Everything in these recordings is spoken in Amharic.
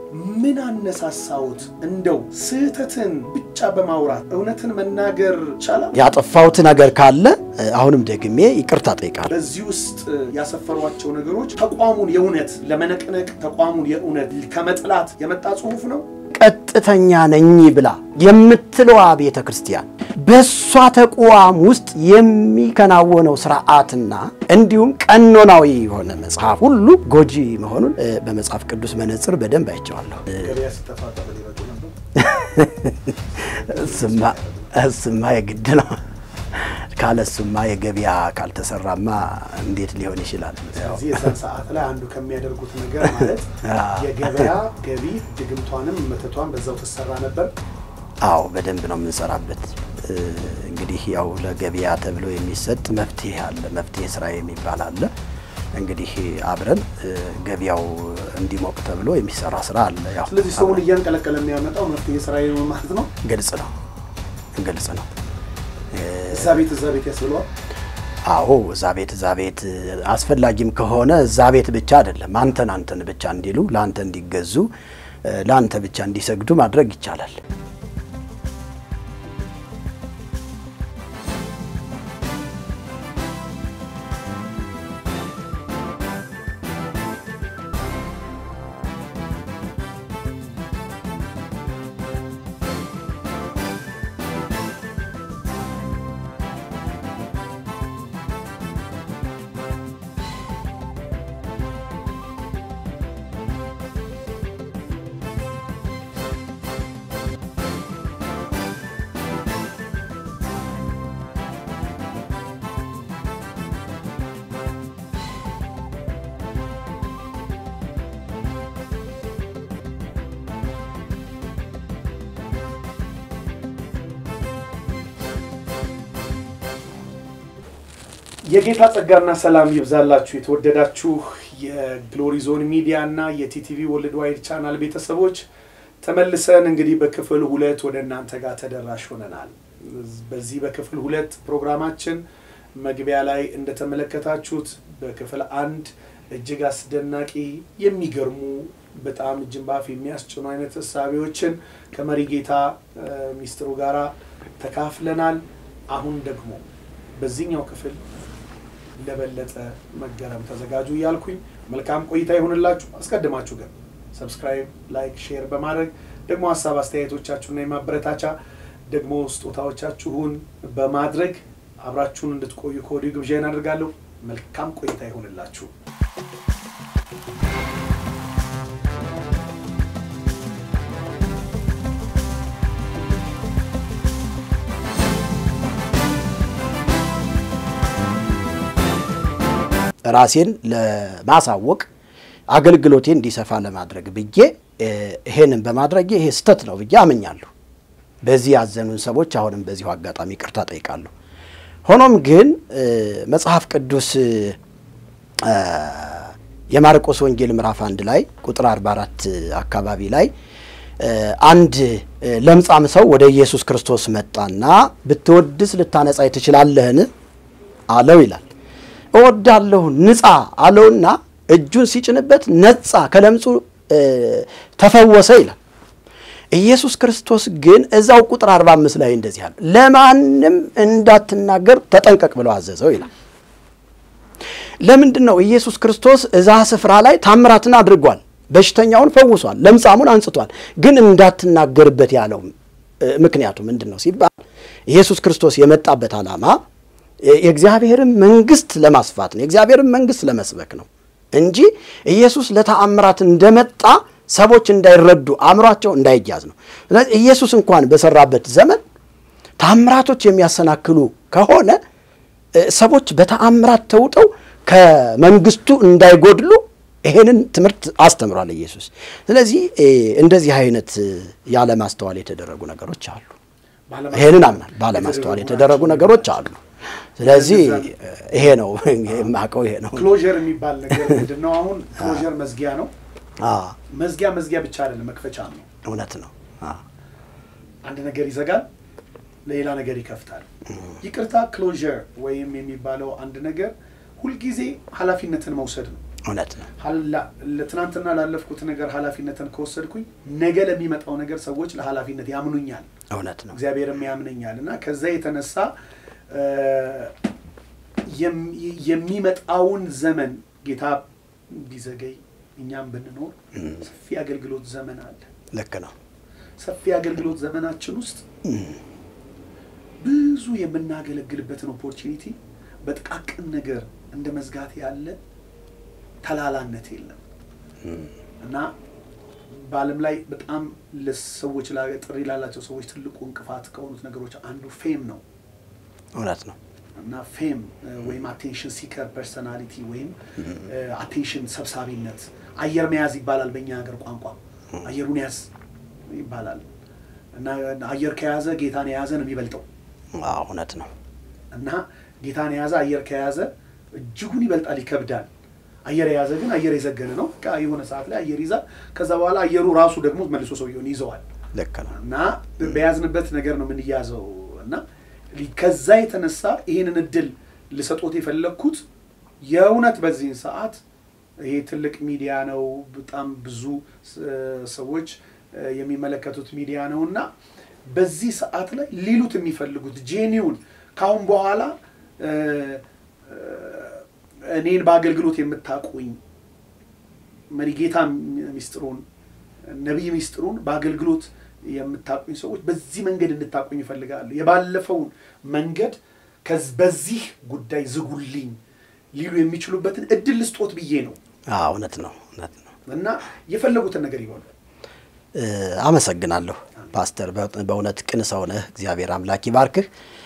ምን አነሳሳዎት? እንደው ስህተትን ብቻ በማውራት እውነትን መናገር ይቻላል? ያጠፋሁት ነገር ካለ አሁንም ደግሜ ይቅርታ ጠይቃለሁ። በዚህ ውስጥ ያሰፈሯቸው ነገሮች ተቋሙን የእውነት ለመነቅነቅ ተቋሙን የእውነት ከመጥላት የመጣ ጽሑፍ ነው። ቀጥተኛ ነኝ ብላ የምትለዋ ቤተ ክርስቲያን በእሷ ተቋም ውስጥ የሚከናወነው ስርዓትና እንዲሁም ቀኖናዊ የሆነ መጽሐፍ ሁሉ ጎጂ መሆኑን በመጽሐፍ ቅዱስ መነጽር በደንብ አይቼዋለሁ። ገበያ ሲጠፋ ጠበል ይረዱ ነበር። እሱማ እሱማ የግድ ነው። ካለ እሱማ የገበያ ካልተሰራማ እንዴት ሊሆን ይችላል? ስለዚህ የዛን ሰዓት ላይ አንዱ ከሚያደርጉት ነገር ማለት የገበያ ገቢ ድግምቷንም መተቷን በዛው ትሰራ ነበር። አዎ በደንብ ነው የምንሰራበት። እንግዲህ ያው ለገበያ ተብሎ የሚሰጥ መፍትሄ አለ፣ መፍትሄ ስራ የሚባል አለ። እንግዲህ አብረን ገበያው እንዲሞቅ ተብሎ የሚሰራ ስራ አለ። ያው ስለዚህ ሰውን እያንቀለቀለ የሚያመጣው መፍትሄ ስራ ነው ማለት ነው። ግልጽ ነው፣ ግልጽ ነው። እዛ ቤት እዛ ቤት ያስብለዋል። አዎ እዛ ቤት እዛ ቤት አስፈላጊም ከሆነ እዛ ቤት ብቻ አይደለም አንተን አንተን ብቻ እንዲሉ ለአንተ እንዲገዙ ለአንተ ብቻ እንዲሰግዱ ማድረግ ይቻላል። የጌታ ጸጋና ሰላም ይብዛላችሁ የተወደዳችሁ የግሎሪ ዞን ሚዲያ እና የቲቲቪ ወርልድ ዋይድ ቻናል ቤተሰቦች ተመልሰን እንግዲህ በክፍል ሁለት ወደ እናንተ ጋር ተደራሽ ሆነናል። በዚህ በክፍል ሁለት ፕሮግራማችን መግቢያ ላይ እንደተመለከታችሁት በክፍል አንድ እጅግ አስደናቂ የሚገርሙ በጣም እጅን ባፍ የሚያስጭኑ አይነት እሳቤዎችን ከመሪ ጌታ ሚስጥሩ ጋራ ተካፍለናል። አሁን ደግሞ በዚህኛው ክፍል ለበለጠ መገረም ተዘጋጁ እያልኩኝ መልካም ቆይታ ይሆንላችሁ። አስቀድማችሁ ግን ሰብስክራይብ፣ ላይክ፣ ሼር በማድረግ ደግሞ ሀሳብ አስተያየቶቻችሁና የማበረታቻ ደግሞ ስጦታዎቻችሁን በማድረግ አብራችሁን እንድትቆዩ ከወዲሁ ግብዣ አደርጋለሁ። መልካም ቆይታ ይሆንላችሁ። ራሴን ለማሳወቅ አገልግሎቴ እንዲሰፋ ለማድረግ ብዬ ይሄንን በማድረጌ ይሄ ስተት ነው ብዬ አምኛለሁ። በዚህ ያዘኑን ሰዎች አሁንም በዚሁ አጋጣሚ ቅርታ ጠይቃለሁ። ሆኖም ግን መጽሐፍ ቅዱስ የማርቆስ ወንጌል ምዕራፍ አንድ ላይ ቁጥር 44 አካባቢ ላይ አንድ ለምጻም ሰው ወደ ኢየሱስ ክርስቶስ መጣና ብትወድስ ልታነጻኝ ትችላለህን አለው ይላል። እወዳለሁ ንጻ አለውና እጁን ሲጭንበት ነጻ፣ ከለምጹ ተፈወሰ ይላል። ኢየሱስ ክርስቶስ ግን እዛው ቁጥር 45 ላይ እንደዚህ አለ፣ ለማንም እንዳትናገር ተጠንቀቅ ብለው አዘዘው ይላል። ለምንድን ነው ኢየሱስ ክርስቶስ እዛ ስፍራ ላይ ታምራትን አድርጓል፣ በሽተኛውን ፈውሷል፣ ለምጻሙን አንጽቷል። ግን እንዳትናገርበት ያለው ምክንያቱ ምንድን ነው ሲባል ኢየሱስ ክርስቶስ የመጣበት ዓላማ የእግዚአብሔርን መንግስት ለማስፋት ነው። የእግዚአብሔርን መንግስት ለመስበክ ነው እንጂ ኢየሱስ ለተአምራት እንደመጣ ሰዎች እንዳይረዱ አእምሯቸው እንዳይያዝ ነው። ስለዚህ ኢየሱስ እንኳን በሰራበት ዘመን ተአምራቶች የሚያሰናክሉ ከሆነ ሰዎች በተአምራት ተውጠው ከመንግስቱ እንዳይጎድሉ ይሄንን ትምህርት አስተምሯል ኢየሱስ። ስለዚህ እንደዚህ አይነት ያለማስተዋል የተደረጉ ነገሮች አሉ። ይሄንን አምናል። ባለማስተዋል የተደረጉ ነገሮች አሉ። ስለዚህ ይሄ ነው የማውቀው፣ ይሄ ነው። ክሎዥር የሚባል ነገር ምንድን ነው? አሁን ክሎዥር መዝጊያ ነው። መዝጊያ መዝጊያ ብቻ አይደለም፣ መክፈቻ ነው። እውነት ነው። አንድ ነገር ይዘጋል፣ ሌላ ነገር ይከፍታል። ይቅርታ ክሎዥር ወይም የሚባለው አንድ ነገር ሁልጊዜ ኃላፊነትን መውሰድ ነው። እውነት ነው። ትናንትና ላለፍኩት ነገር ኃላፊነትን ከወሰድኩኝ ነገ ለሚመጣው ነገር ሰዎች ለኃላፊነት ያምኑኛል፣ እውነት ነው። እግዚአብሔርም ያምነኛል እና ከዛ የተነሳ የሚመጣውን ዘመን ጌታ ቢዘገይ እኛም ብንኖር ሰፊ አገልግሎት ዘመን አለ። ልክ ነው። ሰፊ አገልግሎት ዘመናችን ውስጥ ብዙ የምናገለግልበትን ኦፖርቹኒቲ በጥቃቅን ነገር እንደ መዝጋት ያለ ተላላነት የለም እና በዓለም ላይ በጣም ለሰዎች ጥሪ ላላቸው ሰዎች ትልቁ እንቅፋት ከሆኑት ነገሮች አንዱ ፌም ነው። እውነት ነው። እና ፌም ወይም አቴንሽን ሲከር ፐርሰናሊቲ ወይም አቴንሽን ሰብሳቢነት አየር መያዝ ይባላል በእኛ ሀገር ቋንቋ። አየሩን ያዝ ይባላል እና አየር ከያዘ ጌታን የያዘ ነው የሚበልጠው። እውነት ነው። እና ጌታን የያዘ አየር ከያዘ እጅጉን ይበልጣል፣ ይከብዳል። አየር የያዘ ግን አየር የዘገነ ነው። የሆነ ሰዓት ላይ አየር ይዛል። ከዛ በኋላ አየሩ ራሱ ደግሞ መልሶ ሰውየውን ይዘዋል። ልክ ነው። እና በያዝንበት ነገር ነው የምንያዘው እና ከዛ የተነሳ ይህንን እድል ልሰጦት የፈለግኩት የእውነት በዚህን ሰዓት ይሄ ትልቅ ሚዲያ ነው፣ በጣም ብዙ ሰዎች የሚመለከቱት ሚዲያ ነው እና በዚህ ሰዓት ላይ ሊሉት የሚፈልጉት ጄኒውን ካሁን በኋላ እኔን በአገልግሎት የምታቁኝ መሪጌታ ሚስጥሩን ነቢይ ሚስጥሩን በአገልግሎት የምታቁኝ ሰዎች በዚህ መንገድ እንድታቁኝ ይፈልጋሉ። የባለፈውን መንገድ በዚህ ጉዳይ ዝጉልኝ ሊሉ የሚችሉበትን እድል ልስጦት ብዬ ነው። እውነት ነው፣ እውነት ነው። እና የፈለጉትን ነገር ይሆኑ። አመሰግናለሁ ፓስተር፣ በእውነት ቅን ሰው ነህ። እግዚአብሔር አምላክ ይባርክህ።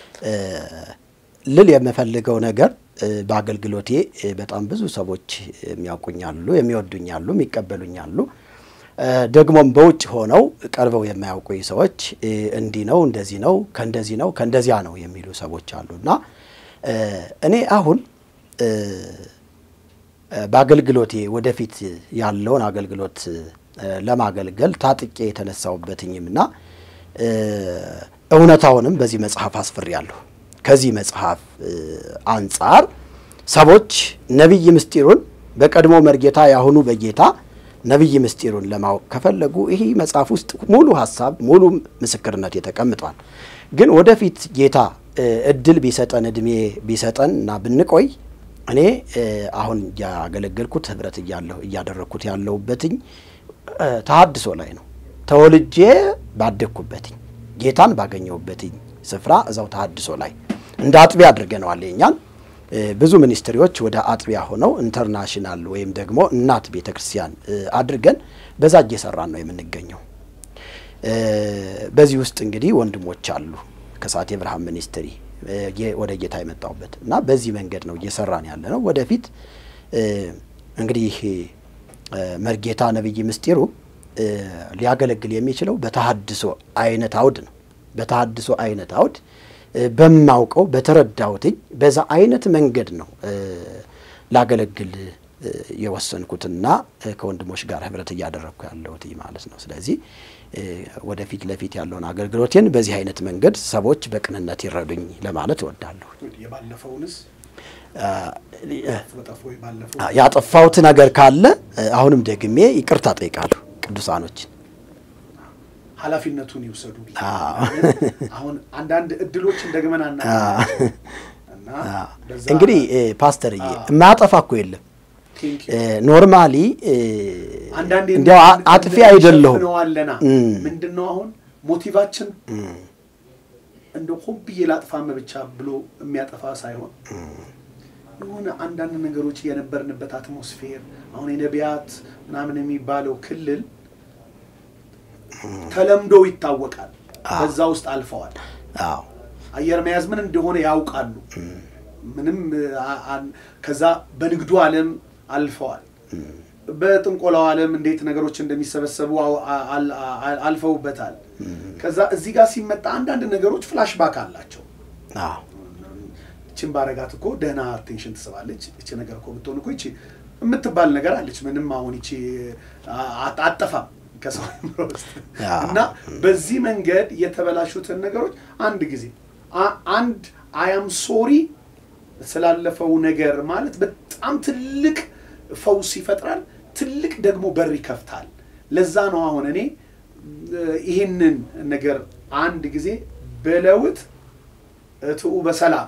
ልል የምፈልገው ነገር በአገልግሎቴ በጣም ብዙ ሰዎች የሚያውቁኛሉ፣ የሚወዱኛሉ፣ የሚቀበሉኛሉ ደግሞም በውጭ ሆነው ቀርበው የማያውቁኝ ሰዎች እንዲህ ነው እንደዚህ ነው ከእንደዚህ ነው ከእንደዚያ ነው የሚሉ ሰዎች አሉ እና እኔ አሁን በአገልግሎቴ ወደፊት ያለውን አገልግሎት ለማገልገል ታጥቄ የተነሳሁበትኝም እና እውነታውንም በዚህ መጽሐፍ አስፍሬያለሁ። ከዚህ መጽሐፍ አንጻር ሰዎች ነቢይ ምስጢሩን በቀድሞ መርጌታ ያሁኑ በጌታ ነቢይ ምስጢሩን ለማወቅ ከፈለጉ ይህ መጽሐፍ ውስጥ ሙሉ ሀሳብ ሙሉ ምስክርነት ተቀምጧል። ግን ወደፊት ጌታ እድል ቢሰጠን እድሜ ቢሰጠን እና ብንቆይ እኔ አሁን እያገለገልኩት ህብረት እያለሁ እያደረግኩት ያለሁበትኝ ተሀድሶ ላይ ነው። ተወልጄ ባደግኩበትኝ ጌታን ባገኘሁበትኝ ስፍራ እዛው ተሀድሶ ላይ እንደ አጥቢያ አድርገነዋል የኛን ብዙ ሚኒስትሪዎች ወደ አጥቢያ ሆነው ኢንተርናሽናል ወይም ደግሞ እናት ቤተ ክርስቲያን አድርገን በዛ እየሰራን ነው የምንገኘው። በዚህ ውስጥ እንግዲህ ወንድሞች አሉ ከሰዓት የብርሃን ሚኒስትሪ ወደ ጌታ የመጣሁበት እና በዚህ መንገድ ነው እየሰራን ያለ ነው። ወደፊት እንግዲህ መርጌታ ነቢይ ምስጢሩ ሊያገለግል የሚችለው በተሀድሶ አይነት አውድ ነው። በተሀድሶ አይነት አውድ በማውቀው በተረዳሁትኝ በዛ አይነት መንገድ ነው ላገለግል የወሰንኩትና ከወንድሞች ጋር ህብረት እያደረግኩ ያለሁት ማለት ነው። ስለዚህ ወደፊት ለፊት ያለውን አገልግሎቴን በዚህ አይነት መንገድ ሰዎች በቅንነት ይረዱኝ ለማለት እወዳለሁ። የባለፈውንስ ያጠፋሁት ነገር ካለ አሁንም ደግሜ ይቅርታ ጠይቃለሁ ቅዱሳኖች ኃላፊነቱን ይውሰዱ። አሁን አንዳንድ እድሎችን ደግመን አና እንግዲህ ፓስተርዬ የማያጠፋ እኮ የለም። ኖርማሊ አንዳንዴ እንዲያው አጥፊ አይደለሁም። ነዋለና ምንድን ነው አሁን ሞቲቫችን እንደ ሆን ብዬ ላጥፋም ብቻ ብሎ የሚያጠፋ ሳይሆን የሆነ አንዳንድ ነገሮች የነበርንበት አትሞስፌር አሁን የነቢያት ምናምን የሚባለው ክልል ተለምዶ ይታወቃል። በዛ ውስጥ አልፈዋል። አየር መያዝ ምን እንደሆነ ያውቃሉ። ምንም ከዛ በንግዱ ዓለም አልፈዋል። በጥንቆላው ዓለም እንዴት ነገሮች እንደሚሰበሰቡ አልፈውበታል። ከዛ እዚህ ጋር ሲመጣ አንዳንድ ነገሮች ፍላሽ ባክ አላቸው። እችን ባረጋት እኮ ደህና አቴንሽን ትስባለች። እቺ ነገር እኮ ብትሆን እኮ ይቺ የምትባል ነገር አለች። ምንም አሁን ይቺ አጠፋም ከሰው አእምሮ ውስጥ እና በዚህ መንገድ የተበላሹትን ነገሮች አንድ ጊዜ አንድ አያም ሶሪ ስላለፈው ነገር ማለት በጣም ትልቅ ፈውስ ይፈጥራል፣ ትልቅ ደግሞ በር ይከፍታል። ለዛ ነው አሁን እኔ ይህንን ነገር አንድ ጊዜ በለውጥ እትኡ በሰላም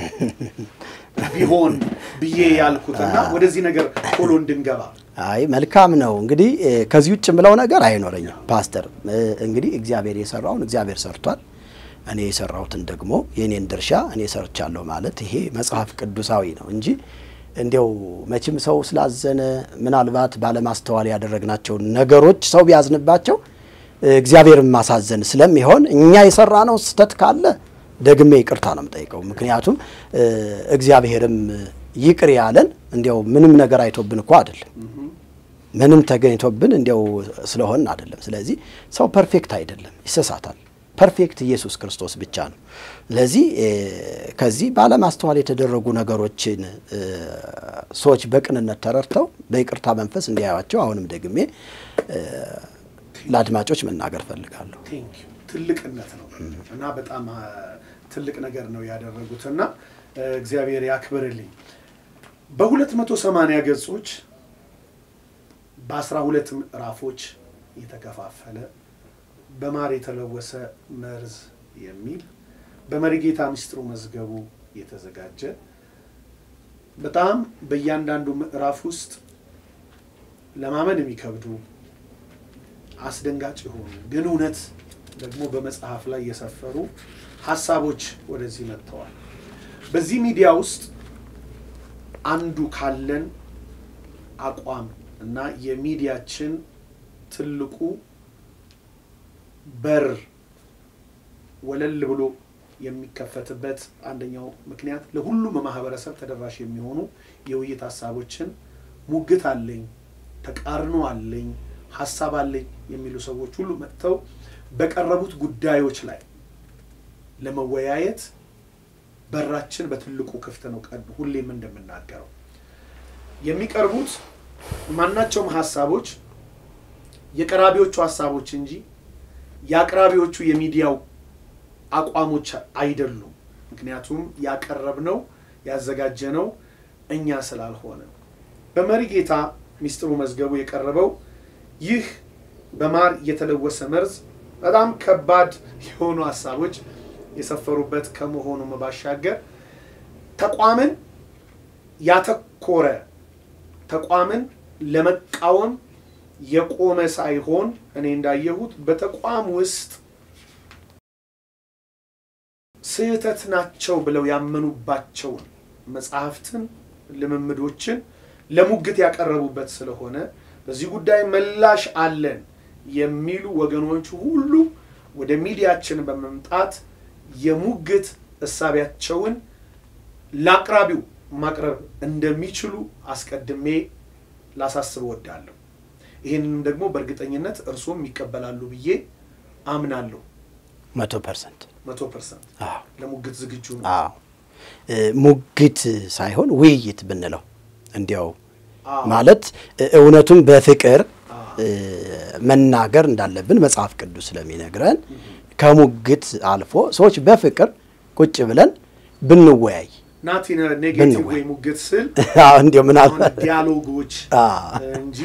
ቢሆን ብዬ ያልኩትና ወደዚህ ነገር ቶሎ እንድንገባ አይ መልካም ነው። እንግዲህ ከዚህ ውጭ የምለው ነገር አይኖረኝም ፓስተር። እንግዲህ እግዚአብሔር የሰራውን እግዚአብሔር ሰርቷል። እኔ የሰራሁትን ደግሞ የእኔን ድርሻ እኔ ሰርቻለሁ ማለት ይሄ መጽሐፍ ቅዱሳዊ ነው እንጂ እንዲያው መቼም ሰው ስላዘነ ምናልባት ባለማስተዋል ያደረግናቸውን ነገሮች ሰው ቢያዝንባቸው እግዚአብሔርን ማሳዘን ስለሚሆን እኛ የሰራነው ስህተት ካለ ደግሜ ይቅርታ ነው የምጠይቀው። ምክንያቱም እግዚአብሔርም ይቅር ያለን እንዲያው ምንም ነገር አይቶብን እኮ አይደለም፣ ምንም ተገኝቶብን እንዲያው ስለሆን አይደለም። ስለዚህ ሰው ፐርፌክት አይደለም፣ ይሰሳታል። ፐርፌክት ኢየሱስ ክርስቶስ ብቻ ነው። ስለዚህ ከዚህ ባለማስተዋል የተደረጉ ነገሮችን ሰዎች በቅንነት ተረድተው በይቅርታ መንፈስ እንዲያዩዋቸው አሁንም ደግሜ ለአድማጮች መናገር ፈልጋለሁ። ትልቅነት ነው እና በጣም ትልቅ ነገር ነው ያደረጉት እና እግዚአብሔር ያክብርልኝ። በሁለት መቶ ሰማንያ ገጾች በአስራ ሁለት ምዕራፎች የተከፋፈለ በማር የተለወሰ መርዝ የሚል በመሪጌታ ምስጢሩ መዝገቡ የተዘጋጀ በጣም በእያንዳንዱ ምዕራፍ ውስጥ ለማመን የሚከብዱ አስደንጋጭ የሆኑ ግን እውነት ደግሞ በመጽሐፍ ላይ የሰፈሩ ሀሳቦች ወደዚህ መጥተዋል። በዚህ ሚዲያ ውስጥ አንዱ ካለን አቋም እና የሚዲያችን ትልቁ በር ወለል ብሎ የሚከፈትበት አንደኛው ምክንያት ለሁሉም ማህበረሰብ ተደራሽ የሚሆኑ የውይይት ሀሳቦችን ሙግት አለኝ፣ ተቃርኖ አለኝ፣ ሀሳብ አለኝ የሚሉ ሰዎች ሁሉ መጥተው በቀረቡት ጉዳዮች ላይ ለመወያየት በራችን በትልቁ ክፍት ነው። ቀን ሁሌም እንደምናገረው የሚቀርቡት ማናቸውም ሀሳቦች የቀራቢዎቹ ሀሳቦች እንጂ የአቅራቢዎቹ የሚዲያው አቋሞች አይደሉም። ምክንያቱም ያቀረብነው ያዘጋጀነው እኛ ስላልሆነ በመሪ ጌታ ሚስጥሩ መዝገቡ የቀረበው ይህ በማር የተለወሰ መርዝ በጣም ከባድ የሆኑ ሀሳቦች የሰፈሩበት ከመሆኑም ባሻገር ተቋምን ያተኮረ ተቋምን ለመቃወም የቆመ ሳይሆን እኔ እንዳየሁት በተቋም ውስጥ ስህተት ናቸው ብለው ያመኑባቸውን መጽሐፍትን፣ ልምምዶችን ለሙግት ያቀረቡበት ስለሆነ በዚህ ጉዳይ ምላሽ አለን የሚሉ ወገኖች ሁሉ ወደ ሚዲያችን በመምጣት የሙግት እሳቢያቸውን ለአቅራቢው ማቅረብ እንደሚችሉ አስቀድሜ ላሳስብ እወዳለሁ። ይህንንም ደግሞ በእርግጠኝነት እርሶም ይቀበላሉ ብዬ አምናለሁ። መቶ ፐርሰንት መቶ ፐርሰንት ለሙግት ዝግጁ ነው። አዎ ሙግት ሳይሆን ውይይት ብንለው እንዲያው ማለት እውነቱን በፍቅር መናገር እንዳለብን መጽሐፍ ቅዱስ ስለሚነግረን ከሙግት አልፎ ሰዎች በፍቅር ቁጭ ብለን ብንወያይ ናቲ ኔጌቲቭ ወይ ሙግት ስል እንዲያው ምናልባት ዲያሎጎች እንጂ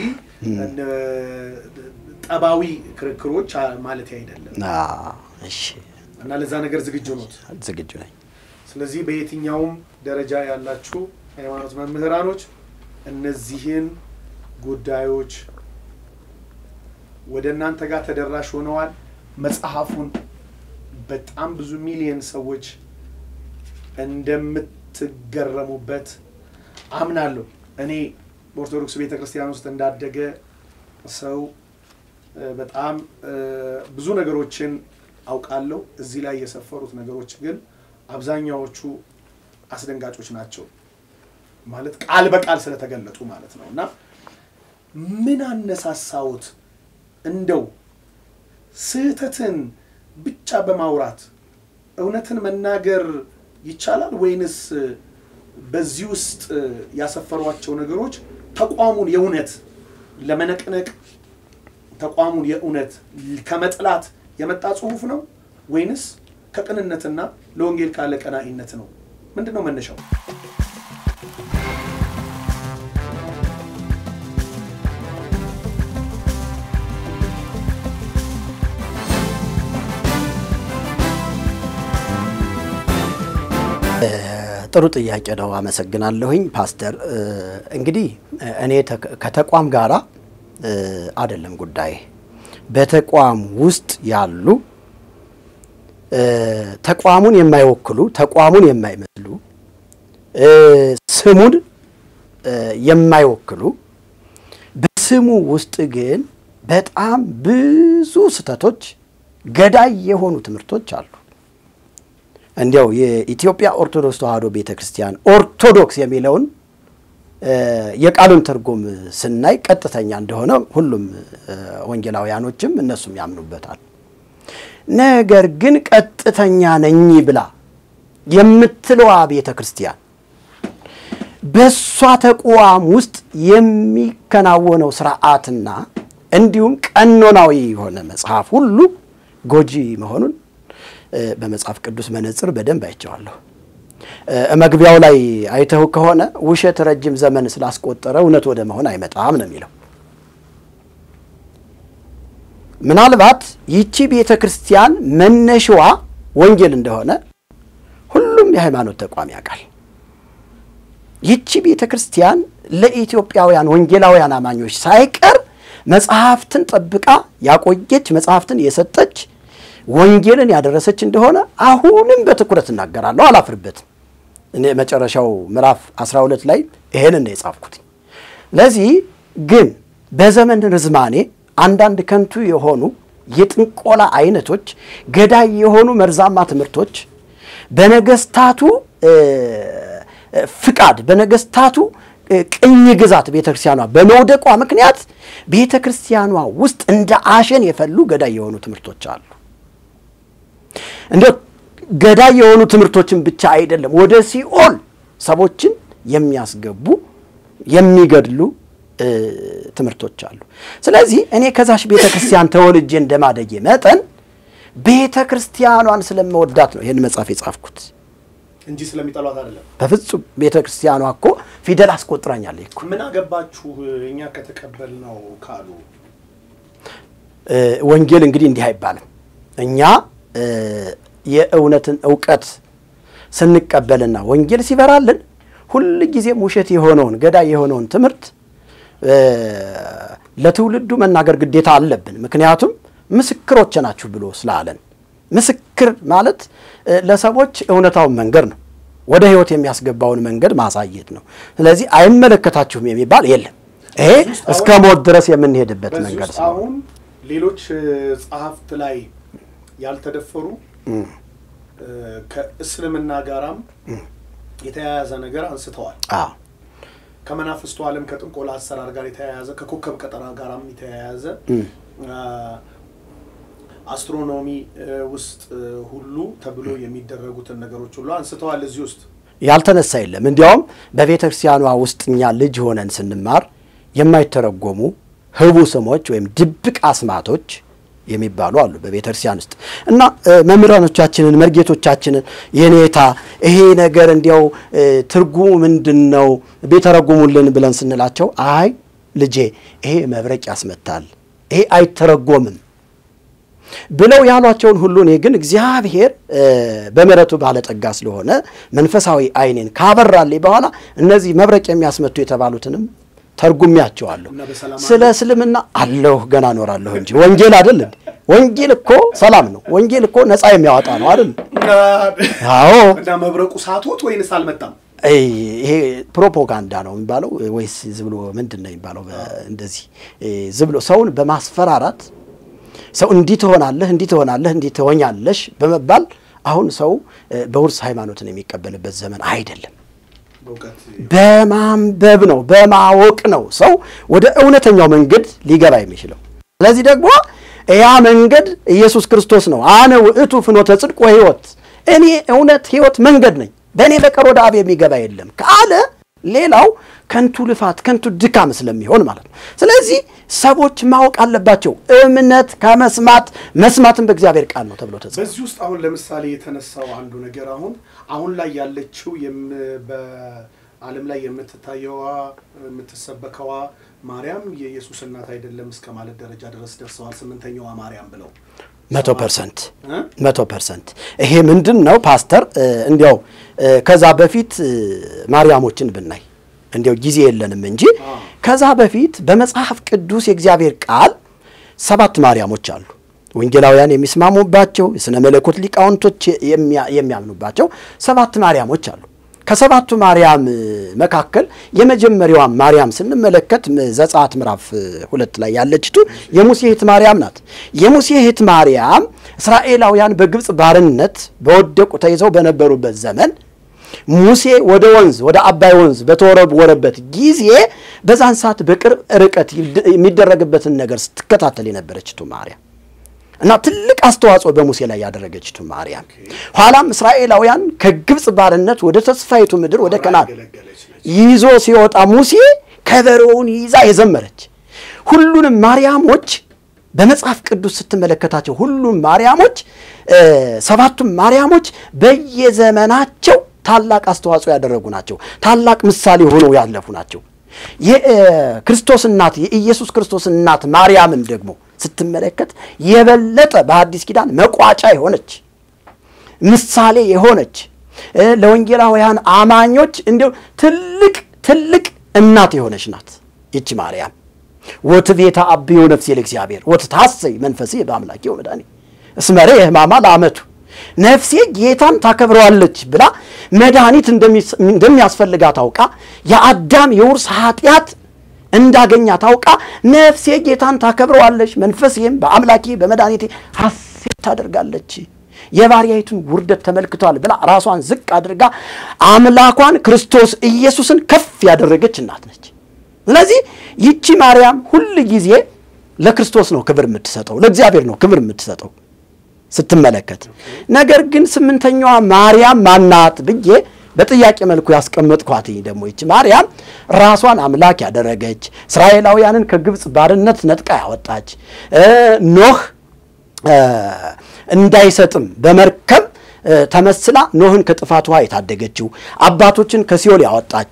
ጠባዊ ክርክሮች ማለት አይደለም። እሺ እና ለዛ ነገር ዝግጁ ኖት? ዝግጁ ነኝ። ስለዚህ በየትኛውም ደረጃ ያላችሁ ሃይማኖት መምህራኖች እነዚህን ጉዳዮች ወደ እናንተ ጋር ተደራሽ ሆነዋል። መጽሐፉን በጣም ብዙ ሚሊየን ሰዎች እንደምትገረሙበት አምናለሁ። እኔ በኦርቶዶክስ ቤተ ክርስቲያን ውስጥ እንዳደገ ሰው በጣም ብዙ ነገሮችን አውቃለሁ። እዚህ ላይ የሰፈሩት ነገሮች ግን አብዛኛዎቹ አስደንጋጮች ናቸው። ማለት ቃል በቃል ስለተገለጡ ማለት ነው። እና ምን አነሳሳዎት እንደው ስህተትን ብቻ በማውራት እውነትን መናገር ይቻላል ወይንስ በዚህ ውስጥ ያሰፈሯቸው ነገሮች ተቋሙን የእውነት ለመነቅነቅ ተቋሙን የእውነት ከመጥላት የመጣ ጽሁፍ ነው ወይንስ ከቅንነትና ለወንጌል ካለ ቀናኢነት ነው? ምንድን ነው መነሻው? ጥሩ ጥያቄ ነው። አመሰግናለሁኝ ፓስተር። እንግዲህ እኔ ከተቋም ጋራ አይደለም ጉዳይ በተቋም ውስጥ ያሉ ተቋሙን የማይወክሉ ተቋሙን የማይመስሉ ስሙን የማይወክሉ በስሙ ውስጥ ግን በጣም ብዙ ስህተቶች፣ ገዳይ የሆኑ ትምህርቶች አሉ። እንዲያው የኢትዮጵያ ኦርቶዶክስ ተዋሕዶ ቤተ ክርስቲያን ኦርቶዶክስ የሚለውን የቃሉን ትርጉም ስናይ ቀጥተኛ እንደሆነ ሁሉም ወንጌላውያኖችም እነሱም ያምኑበታል። ነገር ግን ቀጥተኛ ነኝ ብላ የምትለዋ ቤተ ክርስቲያን በእሷ ተቋም ውስጥ የሚከናወነው ስርዓትና እንዲሁም ቀኖናዊ የሆነ መጽሐፍ ሁሉ ጎጂ መሆኑን በመጽሐፍ ቅዱስ መነጽር በደንብ አይቼዋለሁ። መግቢያው ላይ አይተው ከሆነ ውሸት ረጅም ዘመን ስላስቆጠረ እውነት ወደ መሆን አይመጣም ነው የሚለው። ምናልባት ይቺ ቤተ ክርስቲያን መነሻዋ ወንጌል እንደሆነ ሁሉም የሃይማኖት ተቋም ያውቃል። ይቺ ቤተ ክርስቲያን ለኢትዮጵያውያን ወንጌላውያን አማኞች ሳይቀር መጽሐፍትን ጠብቃ ያቆየች መጽሐፍትን የሰጠች ወንጌልን ያደረሰች እንደሆነ አሁንም በትኩረት እናገራለሁ፣ አላፍርበትም። እኔ መጨረሻው ምዕራፍ 12 ላይ ይሄንን ነው የጻፍኩት። ለዚህ ግን በዘመን ርዝማኔ አንዳንድ ከንቱ የሆኑ የጥንቆላ አይነቶች፣ ገዳይ የሆኑ መርዛማ ትምህርቶች በነገስታቱ ፍቃድ በነገስታቱ ቅኝ ግዛት ቤተ ክርስቲያኗ በመውደቋ ምክንያት ቤተ ክርስቲያኗ ውስጥ እንደ አሸን የፈሉ ገዳይ የሆኑ ትምህርቶች አሉ። እንደ ገዳይ የሆኑ ትምህርቶችን ብቻ አይደለም፣ ወደ ሲኦል ሰዎችን የሚያስገቡ የሚገድሉ ትምህርቶች አሉ። ስለዚህ እኔ ከዛሽ ቤተ ክርስቲያን ተወልጄ እንደማደጌ መጠን ቤተ ክርስቲያኗን ስለመወዳት ነው ይህን መጽሐፍ የጻፍኩት እንጂ ስለሚጠሏት አይደለም። በፍጹም ቤተ ክርስቲያኗ እኮ ፊደል አስቆጥራኛለች እኮ። ምን አገባችሁ እኛ ከተቀበል ነው ካሉ ወንጌል እንግዲህ እንዲህ አይባልም። እኛ የእውነትን እውቀት ስንቀበልና ወንጌል ሲበራልን ሁል ጊዜም ውሸት የሆነውን ገዳይ የሆነውን ትምህርት ለትውልዱ መናገር ግዴታ አለብን። ምክንያቱም ምስክሮች ናችሁ ብሎ ስላለን ምስክር ማለት ለሰዎች እውነታውን መንገድ ነው። ወደ ሕይወት የሚያስገባውን መንገድ ማሳየት ነው። ስለዚህ አይመለከታችሁም የሚባል የለም። ይሄ እስከ ሞት ድረስ የምንሄድበት በዚህ መንገድ ውስጥ ነው። አሁን ሌሎች ጸሐፍት ላይ ያልተደፈሩ ከእስልምና ጋራም የተያያዘ ነገር አንስተዋል። አዎ ከመናፍስቱ ዓለም ከጥንቆላ አሰራር ጋር የተያያዘ ከኮከብ ቀጠና ጋራም የተያያዘ አስትሮኖሚ ውስጥ ሁሉ ተብሎ የሚደረጉትን ነገሮች ሁሉ አንስተዋል። እዚህ ውስጥ ያልተነሳ የለም። እንዲያውም በቤተ ክርስቲያኗ ውስጥ እኛ ልጅ ሆነን ስንማር የማይተረጎሙ ህቡ ስሞች ወይም ድብቅ አስማቶች የሚባሉ አሉ በቤተ ክርስቲያን ውስጥ እና መምህራኖቻችንን መርጌቶቻችንን የኔታ ይሄ ነገር እንዲያው ትርጉሙ ምንድን ነው ቢተረጉሙልን ብለን ስንላቸው አይ ልጄ ይሄ መብረቅ ያስመታል፣ ይሄ አይተረጎምም ብለው ያሏቸውን ሁሉ እኔ ግን እግዚአብሔር በምሕረቱ ባለጠጋ ስለሆነ መንፈሳዊ ዓይኔን ካበራልኝ በኋላ እነዚህ መብረቅ የሚያስመቱ የተባሉትንም ተርጉሚያቸዋለሁ። እና በሰላም ስለ እስልምና አለሁ ገና እኖራለሁ እንጂ ወንጌል አይደል እንዴ? ወንጌል እኮ ሰላም ነው። ወንጌል እኮ ነፃ የሚያወጣ ነው አይደል? አዎ እና መብረቁ ሳቶት ወይንስ አልመጣም? ይሄ ፕሮፓጋንዳ ነው የሚባለው ወይስ ዝም ብሎ ምንድን ነው የሚባለው? እንደዚህ ዝም ብሎ ሰውን በማስፈራራት ሰው እንዲህ ትሆናለህ፣ እንዲህ ትሆናለህ፣ እንዲህ ትሆኛለሽ በመባል አሁን ሰው በውርስ ሃይማኖትን የሚቀበልበት ዘመን አይደለም። በእውቀት በማንበብ ነው፣ በማወቅ ነው ሰው ወደ እውነተኛው መንገድ ሊገባ የሚችለው። ስለዚህ ደግሞ ያ መንገድ ኢየሱስ ክርስቶስ ነው። አነ ውእቱ ፍኖተ ጽድቅ ወሕይወት፣ እኔ እውነት፣ ሕይወት፣ መንገድ ነኝ፣ በእኔ በቀር ወደ አብ የሚገባ የለም ካለ ሌላው ከንቱ ልፋት፣ ከንቱ ድካም ስለሚሆን ማለት ነው። ስለዚህ ሰዎች ማወቅ አለባቸው። እምነት ከመስማት መስማትን በእግዚአብሔር ቃል ነው ተብሎ ተጽፏል። በዚህ ውስጥ አሁን ለምሳሌ የተነሳው አንዱ ነገር አሁን አሁን ላይ ያለችው የም- በዓለም ላይ የምትታየዋ የምትሰበከዋ ማርያም የኢየሱስ እናት አይደለም እስከ ማለት ደረጃ ድረስ ደርሰዋል። ስምንተኛዋ ማርያም ብለው መቶ ፐርሰንት መቶ ፐርሰንት። ይሄ ምንድን ነው ፓስተር? እንዲያው ከዛ በፊት ማርያሞችን ብናይ እንዲያው ጊዜ የለንም እንጂ ከዛ በፊት በመጽሐፍ ቅዱስ የእግዚአብሔር ቃል ሰባት ማርያሞች አሉ። ወንጌላውያን የሚስማሙባቸው የሥነ መለኮት ሊቃውንቶች የሚያምኑባቸው ሰባት ማርያሞች አሉ። ከሰባቱ ማርያም መካከል የመጀመሪያዋ ማርያም ስንመለከት ዘጸአት ምዕራፍ ሁለት ላይ ያለችቱ የሙሴ እህት ማርያም ናት። የሙሴ እህት ማርያም እስራኤላውያን በግብፅ ባርነት በወደቁ ተይዘው በነበሩበት ዘመን ሙሴ ወደ ወንዝ ወደ አባይ ወንዝ በተወረወረበት ጊዜ በዛን ሰዓት በቅርብ ርቀት የሚደረግበትን ነገር ስትከታተል የነበረችቱ ማርያም እና ትልቅ አስተዋጽኦ በሙሴ ላይ ያደረገችቱ ማርያም ኋላም እስራኤላውያን ከግብፅ ባርነት ወደ ተስፋይቱ ምድር ወደ ከናን ይዞ ሲወጣ ሙሴ ከበሮውን ይዛ የዘመረች ሁሉንም ማርያሞች በመጽሐፍ ቅዱስ ስትመለከታቸው ሁሉም ማርያሞች ሰባቱም ማርያሞች በየዘመናቸው ታላቅ አስተዋጽኦ ያደረጉ ናቸው። ታላቅ ምሳሌ ሆነው ያለፉ ናቸው። የክርስቶስ እናት የኢየሱስ ክርስቶስ እናት ማርያምን ደግሞ ስትመለከት የበለጠ በአዲስ ኪዳን መቋጫ የሆነች ምሳሌ የሆነች ለወንጌላውያን አማኞች እንዲሁ ትልቅ ትልቅ እናት የሆነች ናት ይቺ ማርያም። ወትቤታ አብዮ ነፍሴ ለእግዚአብሔር ወትታሰይ መንፈሴ በአምላኬ ወመድኃኔ እስመ ርኤ ሕማማ ለአመቱ ነፍሴ ጌታን ታከብረዋለች ብላ መድኃኒት እንደሚያስፈልጋት ታውቃ የአዳም የውርስ ኃጢአት እንዳገኛ ታውቃ ነፍሴ ጌታን ታከብረዋለች፣ መንፈሴም በአምላኬ በመድኃኒቴ ሐሴት ታደርጋለች። የባሪያይቱን ውርደት ተመልክቷል ብላ ራሷን ዝቅ አድርጋ አምላኳን ክርስቶስ ኢየሱስን ከፍ ያደረገች እናት ነች። ስለዚህ ይቺ ማርያም ሁል ጊዜ ለክርስቶስ ነው ክብር የምትሰጠው፣ ለእግዚአብሔር ነው ክብር የምትሰጠው ስትመለከት ነገር ግን ስምንተኛዋ ማርያም ማናት ብዬ በጥያቄ መልኩ ያስቀመጥኳት ደግሞ ይቺ ማርያም ራሷን አምላክ ያደረገች እስራኤላውያንን ከግብፅ ባርነት ነጥቃ ያወጣች ኖህ እንዳይሰጥም በመርከብ ተመስላ ኖህን ከጥፋት ውሃ የታደገችው አባቶችን ከሲኦል ያወጣች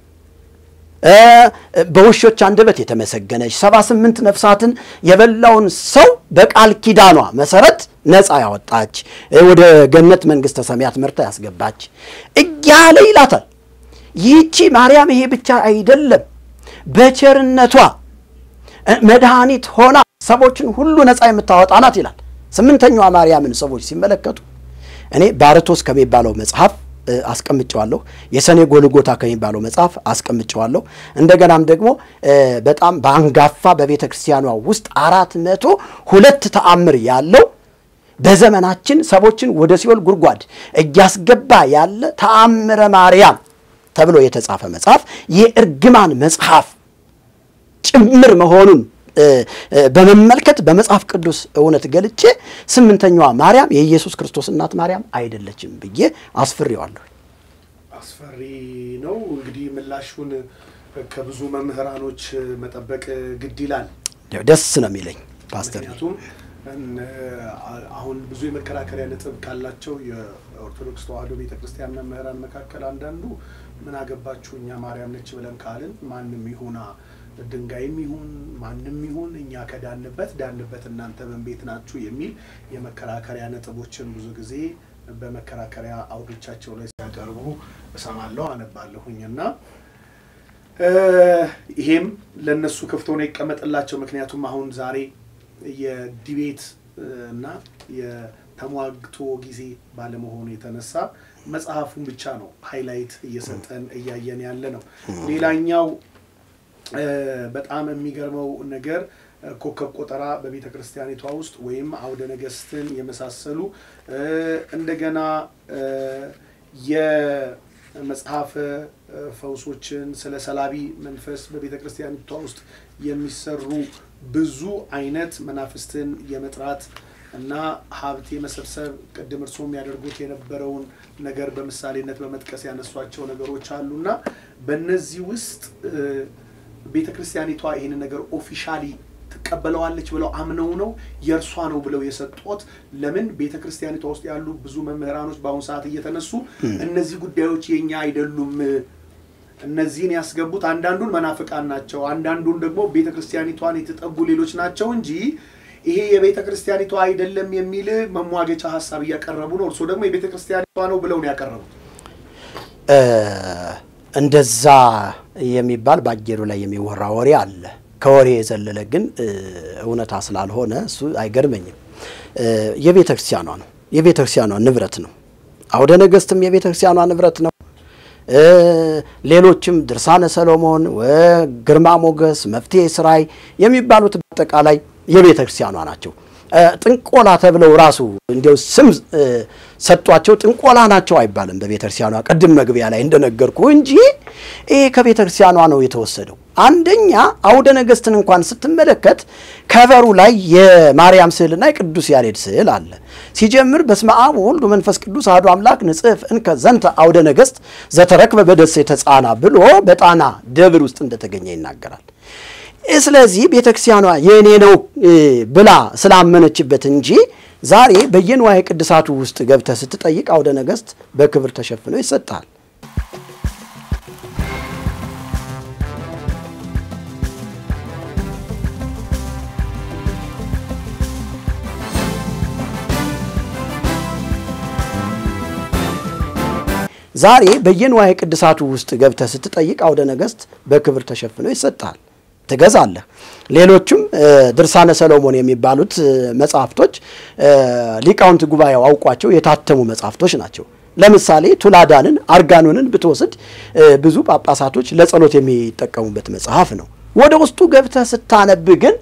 በውሾች አንደበት የተመሰገነች ሰባ ስምንት ነፍሳትን የበላውን ሰው በቃል ኪዳኗ መሰረት ነፃ ያወጣች ወደ ገነት መንግሥተ ሰማያት መርታ ያስገባች እያለ ይላታል። ይህቺ ማርያም ይሄ ብቻ አይደለም፣ በቸርነቷ መድኃኒት ሆና ሰዎችን ሁሉ ነፃ የምታወጣ ናት ይላል። ስምንተኛዋ ማርያምን ሰዎች ሲመለከቱ እኔ ባርቶስ ከሚባለው መጽሐፍ አስቀምጨዋለሁ። የሰኔ ጎልጎታ ከሚባለው መጽሐፍ አስቀምጨዋለሁ። እንደገናም ደግሞ በጣም በአንጋፋ በቤተ ክርስቲያኗ ውስጥ አራት መቶ ሁለት ተአምር ያለው በዘመናችን ሰዎችን ወደ ሲኦል ጉድጓድ እያስገባ ያለ ተአምረ ማርያም ተብሎ የተጻፈ መጽሐፍ የእርግማን መጽሐፍ ጭምር መሆኑን በመመልከት በመጽሐፍ ቅዱስ እውነት ገልጬ ስምንተኛዋ ማርያም የኢየሱስ ክርስቶስ እናት ማርያም አይደለችም ብዬ አስፍሬዋለሁ። አስፈሪ ነው እንግዲህ ምላሹን ከብዙ መምህራኖች መጠበቅ ግድ ይላል። ደስ ነው የሚለኝ ፓስተር። ምክንያቱም አሁን ብዙ የመከራከሪያ ነጥብ ካላቸው የኦርቶዶክስ ተዋሕዶ ቤተክርስቲያን መምህራን መካከል አንዳንዱ ምን አገባችሁ እኛ ማርያም ነች ብለን ካልን ማንም ይሁና ድንጋይም ይሁን ማንም ይሁን እኛ ከዳንበት ዳንበት እናንተ ምን ቤት ናችሁ የሚል የመከራከሪያ ነጥቦችን ብዙ ጊዜ በመከራከሪያ አውዶቻቸው ላይ ሲያቀርቡ እሰማለሁ፣ አነባለሁኝ እና ይሄም ለእነሱ ክፍት ሆኖ ይቀመጥላቸው። ምክንያቱም አሁን ዛሬ የዲቤት እና የተሟግቶ ጊዜ ባለመሆኑ የተነሳ መጽሐፉን ብቻ ነው ሃይላይት እየሰጠን እያየን ያለ ነው። ሌላኛው በጣም የሚገርመው ነገር ኮከብ ቆጠራ በቤተ ክርስቲያኒቷ ውስጥ ወይም አውደ ነገስትን የመሳሰሉ እንደገና የመጽሐፈ ፈውሶችን ስለ ሰላቢ መንፈስ በቤተ ክርስቲያኒቷ ውስጥ የሚሰሩ ብዙ አይነት መናፍስትን የመጥራት እና ሀብት የመሰብሰብ ቅድም እርሶ የሚያደርጉት የነበረውን ነገር በምሳሌነት በመጥቀስ ያነሷቸው ነገሮች አሉና በእነዚህ ውስጥ ቤተ ክርስቲያኒቷ ይህንን ነገር ኦፊሻሊ ትቀበለዋለች ብለው አምነው ነው የእርሷ ነው ብለው የሰጡት? ለምን ቤተ ክርስቲያኒቷ ውስጥ ያሉ ብዙ መምህራኖች በአሁኑ ሰዓት እየተነሱ እነዚህ ጉዳዮች የኛ አይደሉም፣ እነዚህን ያስገቡት አንዳንዱን መናፍቃን ናቸው፣ አንዳንዱን ደግሞ ቤተ ክርስቲያኒቷን የተጠጉ ሌሎች ናቸው እንጂ ይሄ የቤተ ክርስቲያኒቷ አይደለም የሚል መሟገቻ ሀሳብ እያቀረቡ ነው። እርስዎ ደግሞ የቤተ ክርስቲያኒቷ ነው ብለው ነው ያቀረቡት። እንደዛ የሚባል በአየሩ ላይ የሚወራ ወሬ አለ። ከወሬ የዘለለ ግን እውነታ ስላልሆነ እሱ አይገርመኝም። የቤተ ክርስቲያኗ ነው፣ የቤተ ክርስቲያኗ ንብረት ነው። አውደ ነገሥትም የቤተ ክርስቲያኗ ንብረት ነው። ሌሎችም ድርሳነ ሰሎሞን፣ ግርማ ሞገስ፣ መፍትሔ ሥራይ የሚባሉት በአጠቃላይ የቤተ ክርስቲያኗ ናቸው። ጥንቆላ ተብለው ራሱ እንዲያው ስም ሰጧቸው። ጥንቆላ ናቸው አይባልም በቤተ ክርስቲያኗ ቅድም መግቢያ ላይ እንደነገርኩ እንጂ ይሄ ከቤተ ክርስቲያኗ ነው የተወሰደው። አንደኛ አውደ ነገሥትን እንኳን ስትመለከት ከበሩ ላይ የማርያም ስዕልና የቅዱስ ያሬድ ስዕል አለ። ሲጀምር በስመ አብ ወወልድ ወመንፈስ ቅዱስ አሐዱ አምላክ ንጽሕፍ እንከ ዘንተ አውደ ነገሥት ዘተረክበ በደሴተ ጻና ብሎ በጣና ደብር ውስጥ እንደተገኘ ይናገራል። ስለዚህ ቤተ ክርስቲያኗ የእኔ ነው ብላ ስላመነችበት እንጂ ዛሬ በየንዋየ ቅድሳቱ ውስጥ ገብተህ ስትጠይቅ አውደ ነገሥት በክብር ተሸፍኖ ይሰጣል። ዛሬ በየንዋየ ቅድሳቱ ውስጥ ገብተህ ስትጠይቅ አውደ ነገሥት በክብር ተሸፍኖ ይሰጣል። ትገዛለህ። ሌሎቹም ድርሳነ ሰሎሞን የሚባሉት መጽሐፍቶች ሊቃውንት ጉባኤው አውቋቸው የታተሙ መጽሐፍቶች ናቸው። ለምሳሌ ቱላዳንን አርጋኖንን ብትወስድ ብዙ ጳጳሳቶች ለጸሎት የሚጠቀሙበት መጽሐፍ ነው። ወደ ውስጡ ገብተህ ስታነብ ግን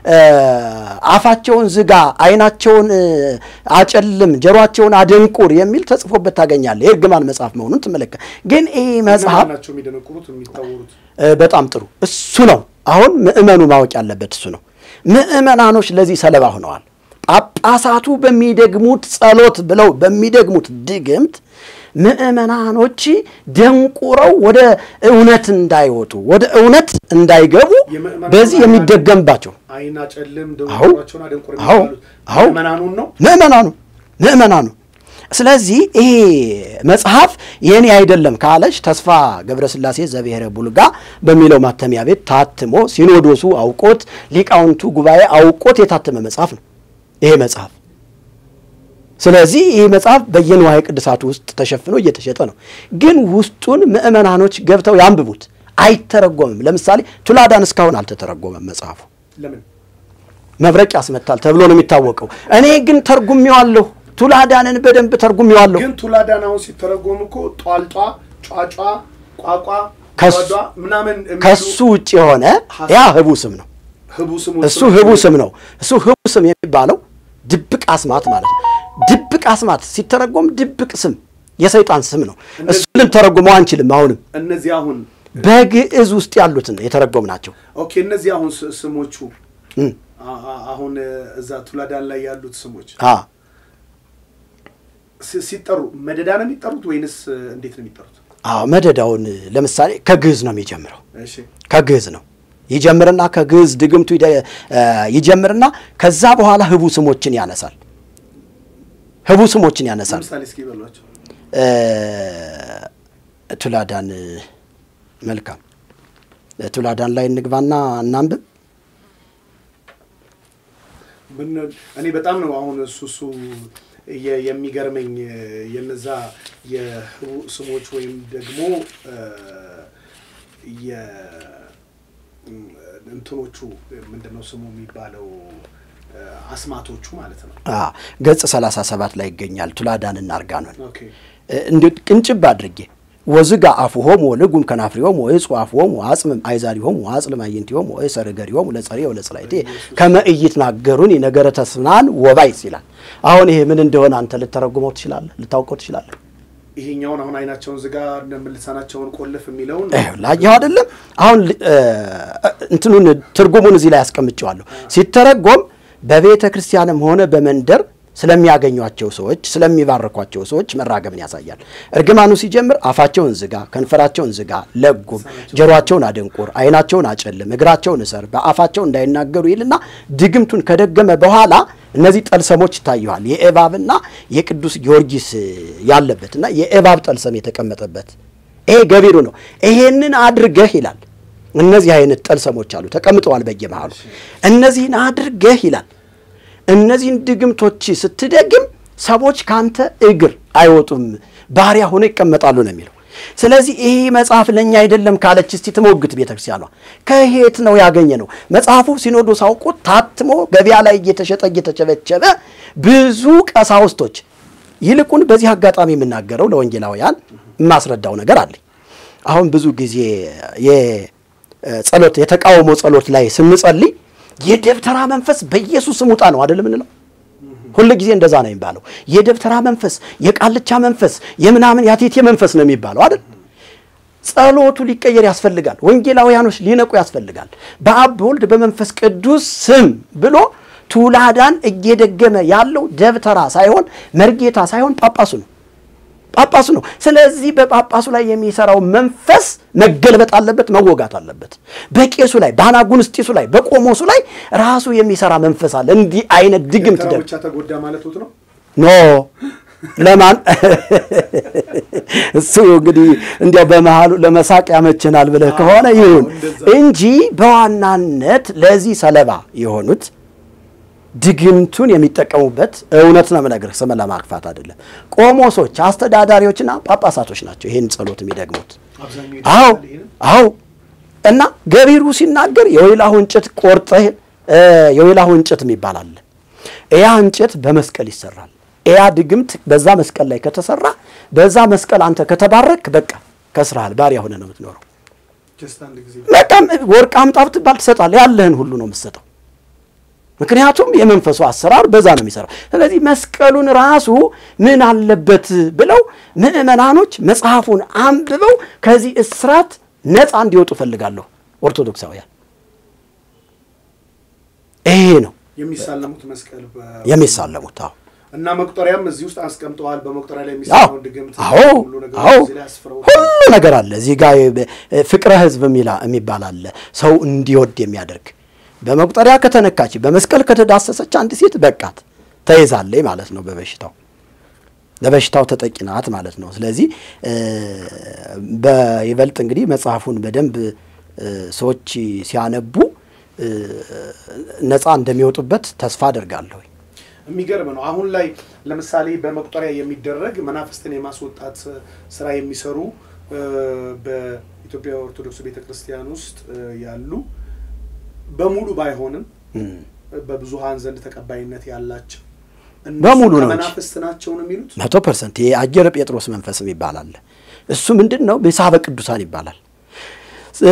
አፋቸውን ዝጋ፣ ዓይናቸውን አጨልም፣ ጆሮአቸውን አደንቁር የሚል ተጽፎበት ታገኛለህ። የእርግማን መጽሐፍ መሆኑን ትመለከት። ግን ይህ መጽሐፍ ናቸው የሚደነቁሩት የሚታወሩት በጣም ጥሩ እሱ ነው። አሁን ምእመኑ ማወቅ ያለበት እሱ ነው። ምእመናኖች ለዚህ ሰለባ ሆነዋል። ጳጳሳቱ በሚደግሙት ጸሎት ብለው በሚደግሙት ድግምት ምእመናኖች ደንቁረው ወደ እውነት እንዳይወጡ ወደ እውነት እንዳይገቡ በዚህ የሚደገምባቸው አይና ጨልም አዎ፣ ደንቆራቸውን አደንቆር አዎ፣ የሚባሉት አዎ። ምዕመናኑን ነው። ምእመናኑ ምእመናኑ ስለዚህ ይሄ መጽሐፍ የኔ አይደለም ካለች ተስፋ ገብረስላሴ ዘብሔረ ቡልጋ በሚለው ማተሚያ ቤት ታትሞ ሲኖዶሱ አውቆት ሊቃውንቱ ጉባኤ አውቆት የታተመ መጽሐፍ ነው ይሄ መጽሐፍ። ስለዚህ ይህ መጽሐፍ በየንዋየ ቅድሳቱ ውስጥ ተሸፍኖ እየተሸጠ ነው። ግን ውስጡን ምእመናኖች ገብተው ያንብቡት። አይተረጎምም። ለምሳሌ ቱላዳን እስካሁን አልተተረጎመም መጽሐፉ ለምን መብረቅ ያስመታል ተብሎ ነው የሚታወቀው። እኔ ግን ተርጉሜዋለሁ። ቱላዳንን በደንብ ተርጉሜዋለሁ። ግን ቱላዳን አሁን ሲተረጎም እኮ ጧልጧ፣ ጯጯ፣ ቋቋ፣ ከሱ- ዷዷ ምናምን የሚሉ ከሱ ውጭ የሆነ ያ ህቡ ስም ነው። ህቡ ስሙ እሱ ህቡ ስም ነው። እሱ ህቡ ስም የሚባለው ድብቅ አስማት ማለት ነው። ድብቅ አስማት ሲተረጎም ድብቅ ስም የሰይጣን ስም ነው። እሱ ልንተረጉመው አንችልም። አሁንም እነዚህ አሁን በግዕዝ ውስጥ ያሉትን የተረጎም ናቸው። ኦኬ እነዚህ አሁን ስ- ስሞቹ እም፣ አ- አ- አሁን እዛ ቱላዳን ላይ ያሉት ስሞች አ ሲ- ሲጠሩ መደዳ ነው የሚጠሩት ወይንስ እንዴት ነው የሚጠሩት? አዎ መደዳውን ለምሳሌ ከግዕዝ ነው የሚጀምረው። እሺ ከግዕዝ ነው ይጀምርና ከግዕዝ ድግምቱ ይደ- እ ይጀምርና ከዛ በኋላ ህቡ ስሞችን ያነሳል። ህቡ ስሞችን ያነሳል። ለምሳሌ እስኪ በሏቸው። እ ቱላዳን መልካም ቱላዳን ላይ እንግባና እናንብብ። ምን እኔ በጣም ነው አሁን እሱ እሱ የ- የሚገርመኝ የነዛ የህቡ ስሞች ወይም ደግሞ እ የ እም፣ እንትኖቹ ምንድን ነው ስሙ የሚባለው እ አስማቶቹ ማለት ነው። አ ገጽ 37 ላይ ይገኛል። ቱላዳንና አርጋኖን ኦኬ እንዲ ቅንጭብ አድርጌ ወዝጋ አፉሆሙ ወልጉም ከናፍሪሆሙ ወይጹ አፉሆሙ አጽምም አይዛሪሆሙ አጽልም አዕይንቲሆሙ ወይሰር እገሪሆሙ ለጸሬ ወለጽላይቴ ከመ ኢይትናገሩኒ ነገረ ተስናን ወባይጽ ይላል። አሁን ይሄ ምን እንደሆነ አንተ ልተረጉመው ትችላለህ፣ ልታውቀው ትችላለህ። ይሄኛውን አሁን አይናቸውን ዝጋ ልሳናቸውን ቆልፍ የሚለውን ላየው አይደለም። አሁን እ እንትኑን ትርጉሙን እዚህ ላይ ያስቀምጨዋለሁ። ሲተረጎም በቤተ ክርስቲያንም ሆነ በመንደር ስለሚያገኟቸው ሰዎች ስለሚባርኳቸው ሰዎች መራገብን ያሳያል። እርግማኑ ሲጀምር አፋቸውን ዝጋ፣ ከንፈራቸውን ዝጋ፣ ለጉም፣ ጆሮአቸውን አደንቁር፣ ዓይናቸውን አጨልም፣ እግራቸውን እሰር፣ በአፋቸው እንዳይናገሩ ይልና ድግምቱን ከደገመ በኋላ እነዚህ ጠልሰሞች ይታዩሃል። የእባብና የቅዱስ ጊዮርጊስ ያለበትና የእባብ ጠልሰም የተቀመጠበት ይሄ ገቢሩ ነው። ይሄንን አድርገህ ይላል። እነዚህ አይነት ጠልሰሞች አሉ ተቀምጠዋል በየመሃሉ። እነዚህን አድርገህ ይላል እነዚህን ድግምቶች ስትደግም ሰዎች ካንተ እግር አይወጡም፣ ባሪያ ሆነው ይቀመጣሉ ነው የሚለው። ስለዚህ ይህ መጽሐፍ ለእኛ አይደለም ካለች እስቲ ትሞግት ቤተ ክርስቲያኗ። ከየት ነው ያገኘ ነው? መጽሐፉ ሲኖዶስ አውቆት ታትሞ ገበያ ላይ እየተሸጠ እየተቸበቸበ ብዙ ቀሳውስቶች ይልቁን በዚህ አጋጣሚ የምናገረው ለወንጌላውያን የማስረዳው ነገር አለኝ። አሁን ብዙ ጊዜ የጸሎት የተቃውሞ ጸሎት ላይ ስንጸልይ የደብተራ መንፈስ በኢየሱስ ስም ውጣ ነው አይደል የምንለው? ሁል ጊዜ እንደዛ ነው የሚባለው። የደብተራ መንፈስ፣ የቃልቻ መንፈስ፣ የምናምን ያቴቴ መንፈስ ነው የሚባለው አይደል? ጸሎቱ ሊቀየር ያስፈልጋል። ወንጌላውያኖች ሊነቁ ያስፈልጋል። በአብ በወልድ በመንፈስ ቅዱስ ስም ብሎ ቱላዳን እየደገመ ያለው ደብተራ ሳይሆን መርጌታ ሳይሆን ጳጳሱ ነው ጳጳሱ ነው። ስለዚህ በጳጳሱ ላይ የሚሰራው መንፈስ መገልበጥ አለበት፣ መወጋት አለበት። በቄሱ ላይ፣ በአናጉንስጢሱ ላይ፣ በቆሞሱ ላይ ራሱ የሚሰራ መንፈስ አለ። እንዲህ አይነት ድግምት ደብተራው ደ ብቻ ተጎዳ ማለቱት ነው። ኖ ለማን እሱ እንግዲህ እንዲያው በመሃሉ ለመሳቅ ያመችናል ብለህ ከሆነ ይሁን እንጂ በዋናነት ለዚህ ሰለባ የሆኑት ድግምቱን የሚጠቀሙበት እውነት ነው የምነግርህ፣ ስም ለማክፋት አይደለም። ቆሞሶች፣ አስተዳዳሪዎችና ጳጳሳቶች ናቸው ይህን ጸሎት የሚደግሙት። አብዛኛው አዎ ይደግማል ይሄንን። አዎ። እና ገቢሩ ሲናገር የወይላሁ እንጨት ቆርጠህ እ የወይላሁ እንጨት የሚባል አለ። ያ እንጨት በመስቀል ይሰራል። ያ ድግምት በዛ መስቀል ላይ ከተሰራ በዛ መስቀል አንተ ከተባረክ በቃ ከስራሃል፣ ባሪያ ሆነ ነው የምትኖረው። ጀስት አንድ ጊዜ በጣም ወርቅ አምጣ ብትባል ትሰጣለህ። ያለህን ሁሉ ነው የምትሰጠው። ምክንያቱም የመንፈሱ አሰራር በዛ ነው የሚሰራው። ስለዚህ መስቀሉን ራሱ ምን አለበት ብለው ምዕመናኖች መጽሐፉን አንብበው ከዚህ እስራት ነፃ እንዲወጡ ፈልጋለሁ። ኦርቶዶክሳውያን ይሄ ነው የሚሳለሙት መስቀል በ- የሚሳለሙት። አዎ እና መቁጠሪያም እዚህ ውስጥ አስቀምጠዋል። በመቁጠሪያ ላይ አዎ የሚሰራውን ድግምት አዎ ሁሉ ነገር አዎ እዚህ ላይ አስፍረው ሁሉ ነገር አለ እዚህ ጋር ፍቅረ ሕዝብ የሚላ- የሚባል አለ ሰው እንዲወድ የሚያደርግ በመቁጠሪያ ከተነካች በመስቀል ከተዳሰሰች አንድ ሴት በቃት ተይዛለች ማለት ነው በበሽታው ለበሽታው ተጠቂ ናት ማለት ነው። ስለዚህ እ በይበልጥ እንግዲህ መጽሐፉን በደንብ እ ሰዎች ሲያነቡ እ ነፃ እንደሚወጡበት ተስፋ አደርጋለሁ። የሚገርም ነው። አሁን ላይ ለምሳሌ በመቁጠሪያ የሚደረግ መናፍስትን የማስወጣት ስራ የሚሰሩ እ በኢትዮጵያ ኦርቶዶክስ ቤተክርስቲያን ውስጥ እ ያሉ በሙሉ ባይሆንም በብዙሃን ዘንድ ተቀባይነት ያላቸው እነሱ በሙሉ ነው እንጂ። ከመናፍስት ናቸው ነው የሚሉት። መቶ ፐርሰንት ይሄ አጀረ ጴጥሮስ መንፈስም ይባላል። እሱ ምንድን ነው? ምሳበ ቅዱሳን ይባላል። እ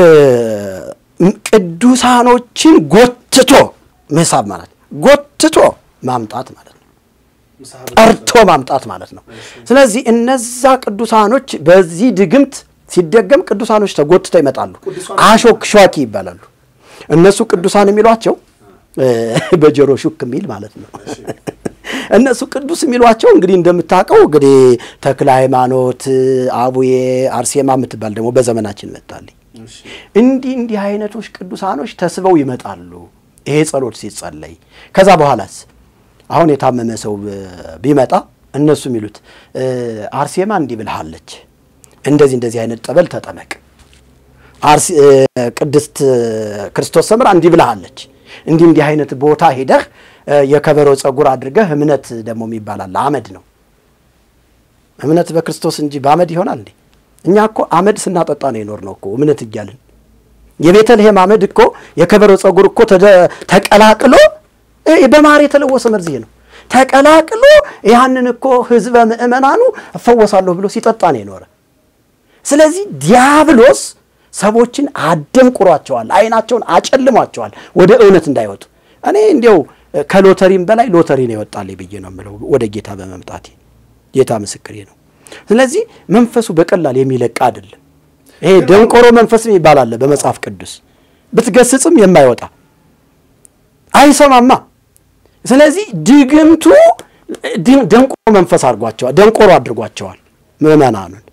ቅዱሳኖችን ጎትቶ ምሳብ ማለት ጎትቶ ማምጣት ማለት ነው። ምሳሐ ጠርቶ ማምጣት ማለት ነው። ስለዚህ እነዛ ቅዱሳኖች በዚህ ድግምት ሲደገም ቅዱሳኖች ተጎትተው ይመጣሉ። ቅዱሳን- አሾክሿኪ ይባላሉ። እነሱ ቅዱሳን የሚሏቸው እ በጆሮ ሹክ የሚል ማለት ነው። እነሱ ቅዱስ የሚሏቸው እንግዲህ እንደምታውቀው እንግዲህ ተክለ ሃይማኖት፣ አቡዬ፣ አርሴማ የምትባል ደግሞ በዘመናችን መጣልኝ። እሺ። እንዲህ እንዲህ አይነቶች ቅዱሳኖች ተስበው ይመጣሉ። ይሄ ጸሎት ሲጸለይ ከዛ በኋላስ አሁን የታመመ ሰው እ ቢመጣ እነሱ የሚሉት እ አርሴማ እንዲህ ብልሃለች፣ እንደዚህ እንደዚህ አይነት ጠበል ተጠመቅ፣ አርሲ- እ ቅድስት ክርስቶስ ሰምራ እንዲህ ብልሃለች፣ እንዲህ እንዲህ አይነት ቦታ ሄደህ እ የከበሮ ጸጉር አድርገህ እምነት ደግሞ የሚባል አለ። አመድ ነው እምነት በክርስቶስ እንጂ በአመድ ይሆናል እንዴ? እኛ እኮ አመድ ስናጠጣ ነው የኖር ነው እኮ እምነት እያልን የቤተልሔም አመድ እኮ የከበሮ ጸጉር እኮ ተደ- ተቀላቅሎ እ በማር የተለወሰ መርዝ ይሄ ነው ተቀላቅሎ ያንን እኮ ህዝበ ምእመናኑ እፈወሳለሁ ብሎ ሲጠጣ ነው የኖረ። ስለዚህ ዲያብሎስ ሰዎችን አደንቁሯቸዋል፣ አይናቸውን አጨልሟቸዋል ወደ እውነት እንዳይወጡ። እኔ እንዲያው ከሎተሪም በላይ ሎተሪ ነው የወጣልኝ ብዬ ነው የምለው ወደ ጌታ በመምጣቴ ጌታ ምስክሬ ነው። ስለዚህ መንፈሱ በቀላል የሚለቅ አይደለም። ይሄ ደንቆሮ መንፈስ የሚባል አለ በመጽሐፍ ቅዱስ ብትገስጽም የማይወጣ አይሰማማ። ስለዚህ ድግምቱ ድ- ደንቆሮ መንፈስ አድርጓቸዋል፣ ደንቆሮ አድርጓቸዋል ምዕመናኑን።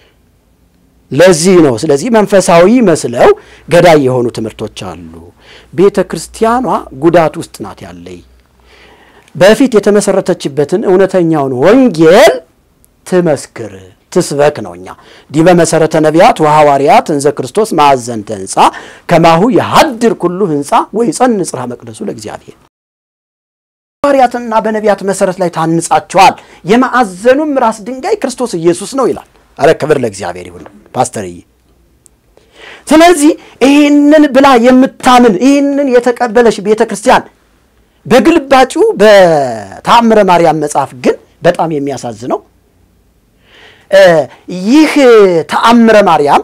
ለዚህ ነው ስለዚህ መንፈሳዊ መስለው ገዳይ የሆኑ ትምህርቶች አሉ። ቤተ ክርስቲያኗ ጉዳት ውስጥ ናት ያለይ በፊት የተመሰረተችበትን እውነተኛውን ወንጌል ትመስክር ትስበክ ነው። እኛ ዲበ መሰረተ ነቢያት ወሐዋርያት እንዘ ክርስቶስ ማዕዘንተ ህንፃ ከማሁ የሀድር ኩሉ ህንፃ ወይ ጸን ጽርሐ መቅደሱ ለእግዚአብሔር ሐዋርያትና በነቢያት መሰረት ላይ ታንጻቸዋል፣ የማዕዘኑም ራስ ድንጋይ ክርስቶስ ኢየሱስ ነው ይላል። አረ ክብር ለእግዚአብሔር ይሁን ፓስተርዬ። ስለዚህ ይህንን ብላ የምታምን ይህንን የተቀበለች ቤተ ክርስቲያን በግልባጩ በተአምረ ማርያም መጽሐፍ ግን በጣም የሚያሳዝነው ይህ ተአምረ ማርያም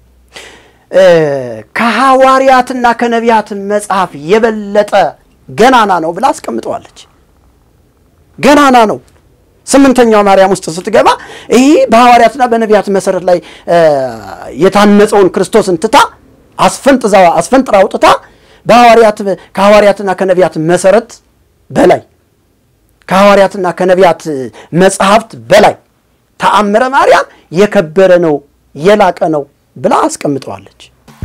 ከሐዋርያትና ከነቢያት መጽሐፍ የበለጠ ገናና ነው ብላ አስቀምጠዋለች። ገናና ነው። ስምንተኛው ማርያም ውስጥ ስትገባ ይህ በሐዋርያትና በነቢያት መሰረት ላይ የታነጸውን ክርስቶስን ትታ አስፈንጥዛ አስፈንጥራ አውጥታ በሐዋርያት ከሐዋርያትና ከነቢያት መሰረት በላይ ከሐዋርያትና ከነቢያት መጽሐፍት በላይ ተአምረ ማርያም የከበረ ነው የላቀ ነው ብላ አስቀምጠዋለች።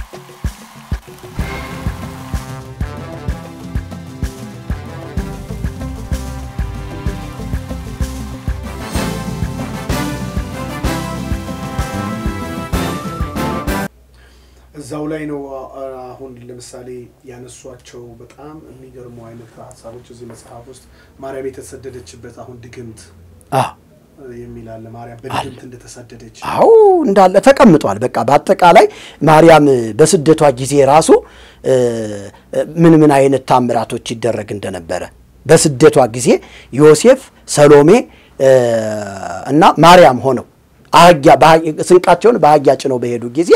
እዛው ላይ ነው አሁን ለምሳሌ ያነሷቸው በጣም የሚገርሙ አይነት ሀሳቦች እዚህ መጽሐፍ ውስጥ ማርያም የተሰደደችበት አሁን ድግምት የሚል አለ። ማርያም በድግምት እንደተሰደደች አዎ እንዳለ ተቀምጧል። በቃ በአጠቃላይ ማርያም በስደቷ ጊዜ ራሱ ምን ምን አይነት ታምራቶች ይደረግ እንደነበረ በስደቷ ጊዜ ዮሴፍ፣ ሰሎሜ እና ማርያም ሆነው አህያ ስንቃቸውን በአህያ ጭነው በሄዱ ጊዜ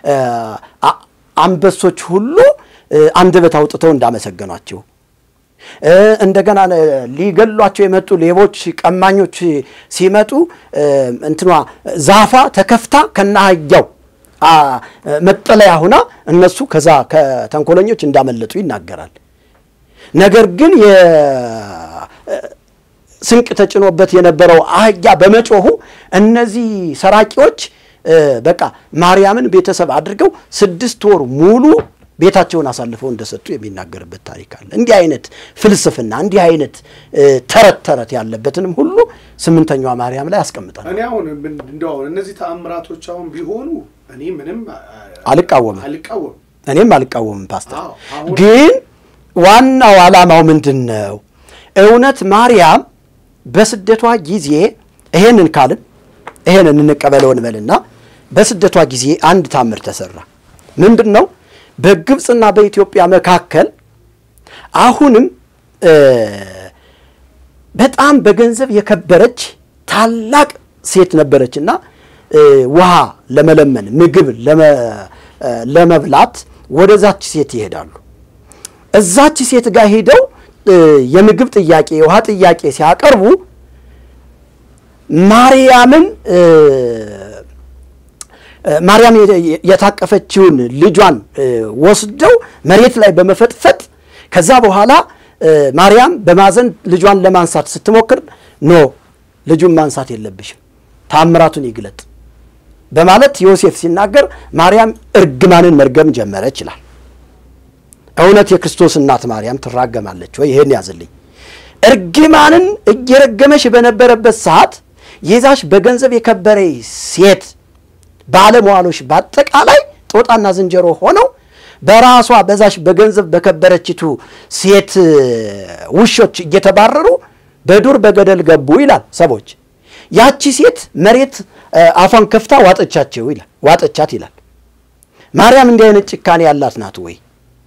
አንበሶች ሁሉ አንደበት አውጥተው እንዳመሰገኗቸው እንደገና ሊገሏቸው የመጡ ሌቦች፣ ቀማኞች ሲመጡ እንትኗ ዛፏ ተከፍታ ከነ አህያው መጠለያ ሁና እነሱ ከዛ ከተንኮለኞች እንዳመለጡ ይናገራል። ነገር ግን ስንቅ ተጭኖበት የነበረው አህያ በመጮሁ እነዚህ ሰራቂዎች በቃ ማርያምን ቤተሰብ አድርገው ስድስት ወር ሙሉ ቤታቸውን አሳልፈው እንደሰጡ የሚናገርበት ታሪክ አለ። እንዲህ አይነት ፍልስፍና እንዲህ አይነት ተረት ተረት ያለበትንም ሁሉ ስምንተኛዋ ማርያም ላይ አስቀምጣል። እኔ አሁን እንደው አሁን እነዚህ ተአምራቶች አሁን ቢሆኑ እኔ ምንም አልቃወምም አልቃወም እኔም አልቃወምም ፓስተር። አዎ፣ አሁን- ግን ዋናው ዓላማው ምንድን ነው? እውነት ማርያም በስደቷ ጊዜ ይሄንን ካልን ይሄንን እንቀበለው እንበልና በስደቷ ጊዜ አንድ ታምር ተሰራ። ምንድን ነው? በግብፅና በኢትዮጵያ መካከል አሁንም በጣም በገንዘብ የከበረች ታላቅ ሴት ነበረችና ውሃ ለመለመን ምግብ ለመብላት ወደዛች ሴት ይሄዳሉ። እዛች ሴት ጋር ሄደው የምግብ ጥያቄ፣ የውሃ ጥያቄ ሲያቀርቡ ማርያምን ማርያም የታቀፈችውን ልጇን ወስደው መሬት ላይ በመፈጥፈጥ ከዛ በኋላ ማርያም በማዘን ልጇን ለማንሳት ስትሞክር ኖ ልጁን ማንሳት የለብሽም ታምራቱን ይግለጥ በማለት ዮሴፍ ሲናገር ማርያም እርግማንን መርገም ጀመረች ይላል። እውነት የክርስቶስ እናት ማርያም ትራገማለች ወይ? ይሄን ያዝልኝ። እርግማንን እየረገመሽ በነበረበት ሰዓት የዛሽ በገንዘብ የከበረ ሴት ባለመዋሎች በአጠቃላይ ጦጣና ዝንጀሮ ሆነው በራሷ በዛሽ በገንዘብ በከበረችቱ ሴት ውሾች እየተባረሩ በዱር በገደል ገቡ ይላል ሰዎች። ያቺ ሴት መሬት አፏን ከፍታ ዋጠቻቸው ይላል ዋጠቻት ይላል። ማርያም እንዲህ አይነት ጭካኔ ያላት ናት ወይ?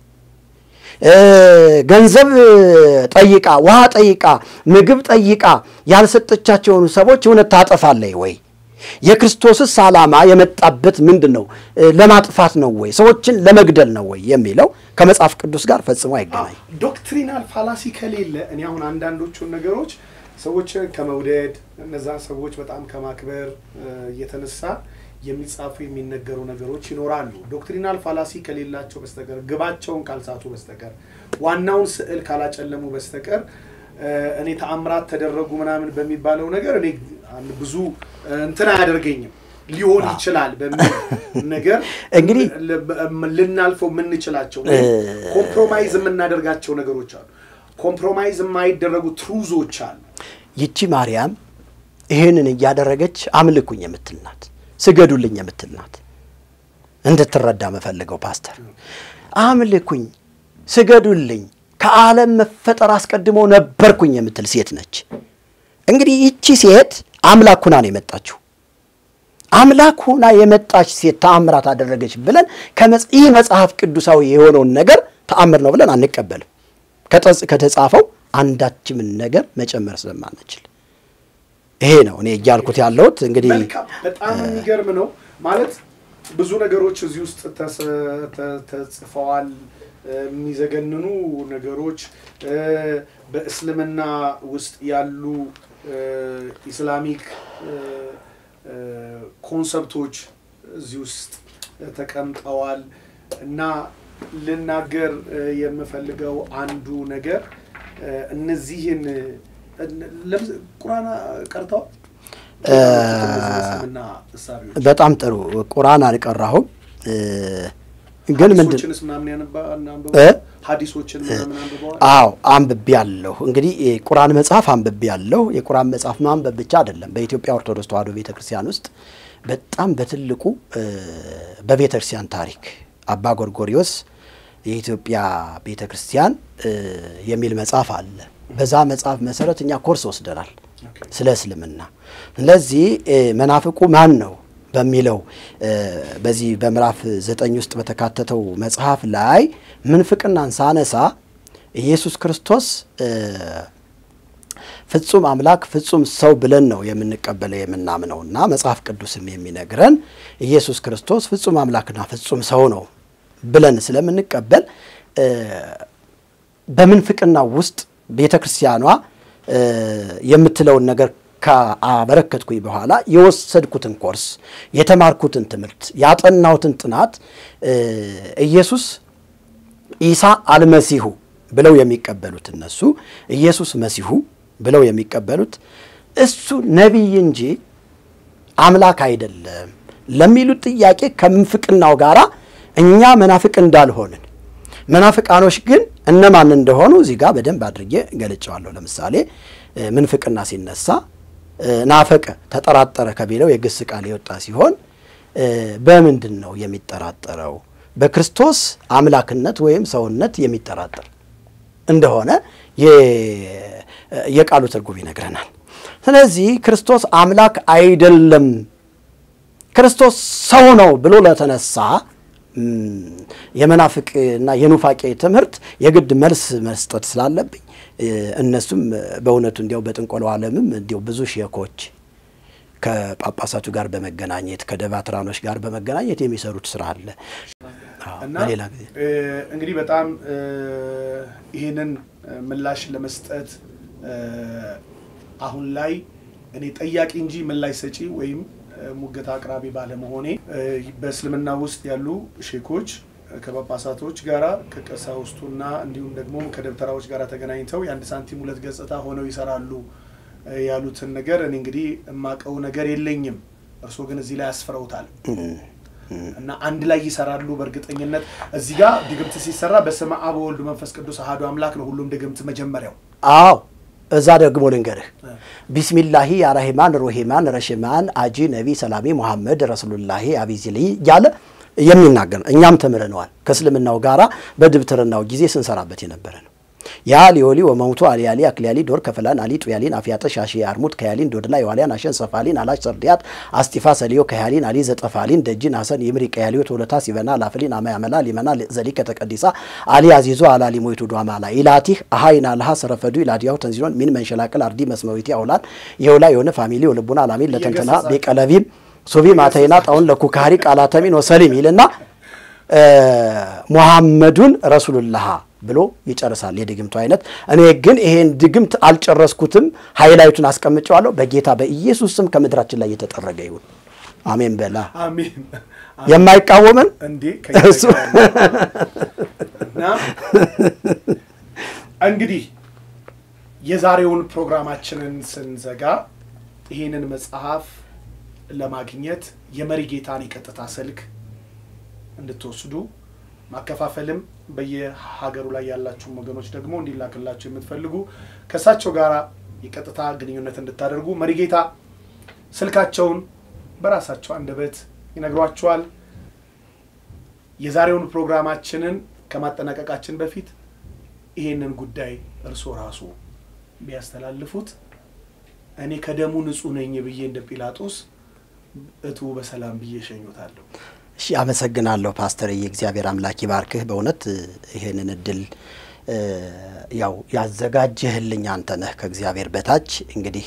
ገንዘብ ጠይቃ ውሃ ጠይቃ ምግብ ጠይቃ ያልሰጠቻቸውን ሰዎች እውነት ታጠፋለች ወይ? የክርስቶስስ ዓላማ የመጣበት ምንድን ነው? ለማጥፋት ነው ወይ? ሰዎችን ለመግደል ነው ወይ የሚለው ከመጽሐፍ ቅዱስ ጋር ፈጽሞ አይገናኝ። ዶክትሪናል ፋላሲ ከሌለ እኔ አሁን አንዳንዶቹን ነገሮች ሰዎችን ከመውደድ እነዛን ሰዎች በጣም ከማክበር እየተነሳ የሚጻፉ የሚነገሩ ነገሮች ይኖራሉ። ዶክትሪናል ፋላሲ ከሌላቸው በስተቀር ግባቸውን ካልሳቱ በስተቀር ዋናውን ስዕል ካላጨለሙ በስተቀር እኔ ተአምራት ተደረጉ ምናምን በሚባለው ነገር እኔ ብዙ እንትን አያደርገኝም። ሊሆን ይችላል በሚል ነገር እንግዲህ ልናልፈው የምንችላቸው ኮምፕሮማይዝ የምናደርጋቸው ነገሮች አሉ። ኮምፕሮማይዝ የማይደረጉ ትሩዞች አሉ። ይቺ ማርያም ይህንን እያደረገች አምልኩኝ የምትል ናት፣ ስገዱልኝ የምትል ናት። እንድትረዳ መፈልገው ፓስተር፣ አምልኩኝ፣ ስገዱልኝ፣ ከዓለም መፈጠር አስቀድሞ ነበርኩኝ የምትል ሴት ነች። እንግዲህ ይቺ ሴት አምላክ ሁና ነው የመጣችው። አምላክ ሁና የመጣች ሴት ተአምራት አደረገች ብለን ይህ መጽሐፍ ቅዱሳዊ የሆነውን ነገር ተአምር ነው ብለን አንቀበልም። ከተጻፈው አንዳችምን ነገር መጨመር ስለማንችል ይሄ ነው እኔ እያልኩት ያለሁት። እንግዲህ መልካም በጣም የሚገርም ነው ማለት ብዙ ነገሮች እዚህ ውስጥ ተጽፈዋል። የሚዘገንኑ ነገሮች በእስልምና ውስጥ ያሉ ኢስላሚክ ኮንሰፕቶች እዚህ ውስጥ ተቀምጠዋል እና ልናገር የምፈልገው አንዱ ነገር እነዚህን ቁርአን ቀርተዋል። በጣም ጥሩ ቁርአን አልቀራሁም፣ ግን ምንድን ሀዲሶችን ምናምን አንብበዋል? አዎ አንብቤ ያለሁ። እንግዲህ የቁርአን መጽሐፍ አንብቤ ያለሁ። የቁርአን መጽሐፍ ማንበብ ብቻ አይደለም። በኢትዮጵያ ኦርቶዶክስ ተዋሕዶ ቤተ ክርስቲያን ውስጥ በጣም በትልቁ በቤተ ክርስቲያን ታሪክ አባ ጎርጎሪዮስ የኢትዮጵያ ቤተ ክርስቲያን የሚል መጽሐፍ አለ። በዛ መጽሐፍ መሰረት እኛ ኮርስ ወስደናል ስለ እስልምና። ስለዚህ መናፍቁ ማን ነው በሚለው በዚህ በምዕራፍ ዘጠኝ ውስጥ በተካተተው መጽሐፍ ላይ ምንፍቅናን ሳነሳ ኢየሱስ ክርስቶስ ፍጹም አምላክ ፍጹም ሰው ብለን ነው የምንቀበለው የምናምነው እና መጽሐፍ ቅዱስም የሚነግረን ኢየሱስ ክርስቶስ ፍጹም አምላክና ፍጹም ሰው ነው ብለን ስለምንቀበል በምንፍቅና ውስጥ ቤተ ክርስቲያኗ የምትለውን ነገር ካበረከትኩኝ በኋላ የወሰድኩትን ኮርስ የተማርኩትን ትምህርት ያጠናሁትን ጥናት ኢየሱስ ኢሳ አልመሲሁ ብለው የሚቀበሉት እነሱ ኢየሱስ መሲሁ ብለው የሚቀበሉት እሱ ነቢይ እንጂ አምላክ አይደለም ለሚሉት ጥያቄ ከምንፍቅናው ጋር እኛ መናፍቅ እንዳልሆንን መናፍቃኖች ግን እነማን እንደሆኑ እዚህ ጋር በደንብ አድርጌ ገልጨዋለሁ። ለምሳሌ ምንፍቅና ሲነሳ ናፈቀ፣ ተጠራጠረ ከሚለው የግስ ቃል የወጣ ሲሆን በምንድን ነው የሚጠራጠረው? በክርስቶስ አምላክነት ወይም ሰውነት የሚጠራጠር እንደሆነ የቃሉ ትርጉም ይነግረናል። ስለዚህ ክርስቶስ አምላክ አይደለም፣ ክርስቶስ ሰው ነው ብሎ ለተነሳ የመናፍቅና የኑፋቄ ትምህርት የግድ መልስ መስጠት ስላለብኝ እነሱም በእውነቱ እንዲያው በጥንቆላው ዓለምም እንዲያው ብዙ ሼኮች ከጳጳሳቱ ጋር በመገናኘት ከደባትራኖች ጋር በመገናኘት የሚሰሩት ስራ አለ። እና በሌላ ጊዜ እንግዲህ በጣም ይህንን ምላሽ ለመስጠት አሁን ላይ እኔ ጠያቂ እንጂ ምላሽ ሰጪ ወይም ሙገታ አቅራቢ ባለመሆኔ በእስልምና ውስጥ ያሉ ሼኮች ከጳጳሳቶች ጋራ ከቀሳውስቱና እንዲሁም ደግሞ ከደብተራዎች ጋር ተገናኝተው የአንድ ሳንቲም ሁለት ገጽታ ሆነው ይሰራሉ ያሉትን ነገር እኔ እንግዲህ የማውቀው ነገር የለኝም። እርስዎ ግን እዚህ ላይ አስፍረውታል እና አንድ ላይ ይሰራሉ። በእርግጠኝነት እዚህ ጋር ድግምት ሲሰራ በስመ አብ ወወልድ መንፈስ ቅዱስ አሐዱ አምላክ ነው ሁሉም ድግምት መጀመሪያው። አዎ እዛ ደግሞ ልንገርህ ቢስሚላሂ አራሂማን ሮሂማን ረሽማን አጂ ነቢ ሰላሚ ሙሐመድ ረሱሉላሂ አቢዚሊ እያለ የሚናገር ነው። እኛም ተምረነዋል። ከእስልምናው ጋራ በድብትርናው ጊዜ ስንሰራበት የነበረ ነው። ያ ሊዮሊ ወመውቱ አሊያሊ አክሊያሊ ዶር ከፈላን አሊ ጡያሊን አፍያጠ ሻሺ አርሙት ከያሊን ዶድላ የዋሊያን አሸን ሰፋሊን አላሽ ሰርዲያት አስቲፋ ሰሊዮ ከያሊን አሊ ዘጠፋሊን ደጅን ሀሰን ይምሪ ቀያሊዮ ቶለታ ሲበና ላፍሊን አማ ያመላ ሊመና ዘሊ ከተቀዲሳ አሊ አዚዞ አላሊ ሞይቱ ዷማላ ኢላቲህ አሃይና ለሃ ሰረፈዱ ኢላዲያው ተንዚኖን ሚን መንሸላቅል አርዲ መስመዊቲ አውላን የውላ የሆነ ፋሚሊ ወልቡና አላሚን ለተንተና ቤቀለቢም ሱቢ ማተይና ጣውን ለኩካሪ ቃላተሚን ወሰሊም ይልና ሙሐመዱን ረሱሉላህ ብሎ ይጨርሳል። የድግምቱ አይነት እኔ ግን ይሄን ድግምት አልጨረስኩትም፣ ሃይላይቱን አስቀምጨዋለሁ። በጌታ በኢየሱስ ስም ከምድራችን ላይ የተጠረገ ይሁን። አሜን በላ አሜን። የማይቃወመን እንዴ እሱ እና እንግዲህ የዛሬውን ፕሮግራማችንን ስንዘጋ ይህንን መጽሐፍ ለማግኘት የመሪ ጌታን የቀጥታ ስልክ እንድትወስዱ ማከፋፈልም በየሀገሩ ላይ ያላችሁ ወገኖች ደግሞ እንዲላክላችሁ የምትፈልጉ ከእሳቸው ጋር የቀጥታ ግንኙነት እንድታደርጉ መሪጌታ ስልካቸውን በራሳቸው አንደበት ይነግሯችኋል። የዛሬውን ፕሮግራማችንን ከማጠናቀቃችን በፊት ይሄንን ጉዳይ እርስዎ ራሱ ቢያስተላልፉት እኔ ከደሙ ንጹሕ ነኝ ብዬ እንደ ጲላጦስ እቱ በሰላም ብዬ እሸኙታለሁ። እሺ አመሰግናለሁ ፓስተርዬ፣ እግዚአብሔር አምላክ ይባርክህ። በእውነት ይሄንን እድል ያው ያዘጋጀህልኝ አንተ ነህ ከእግዚአብሔር በታች እንግዲህ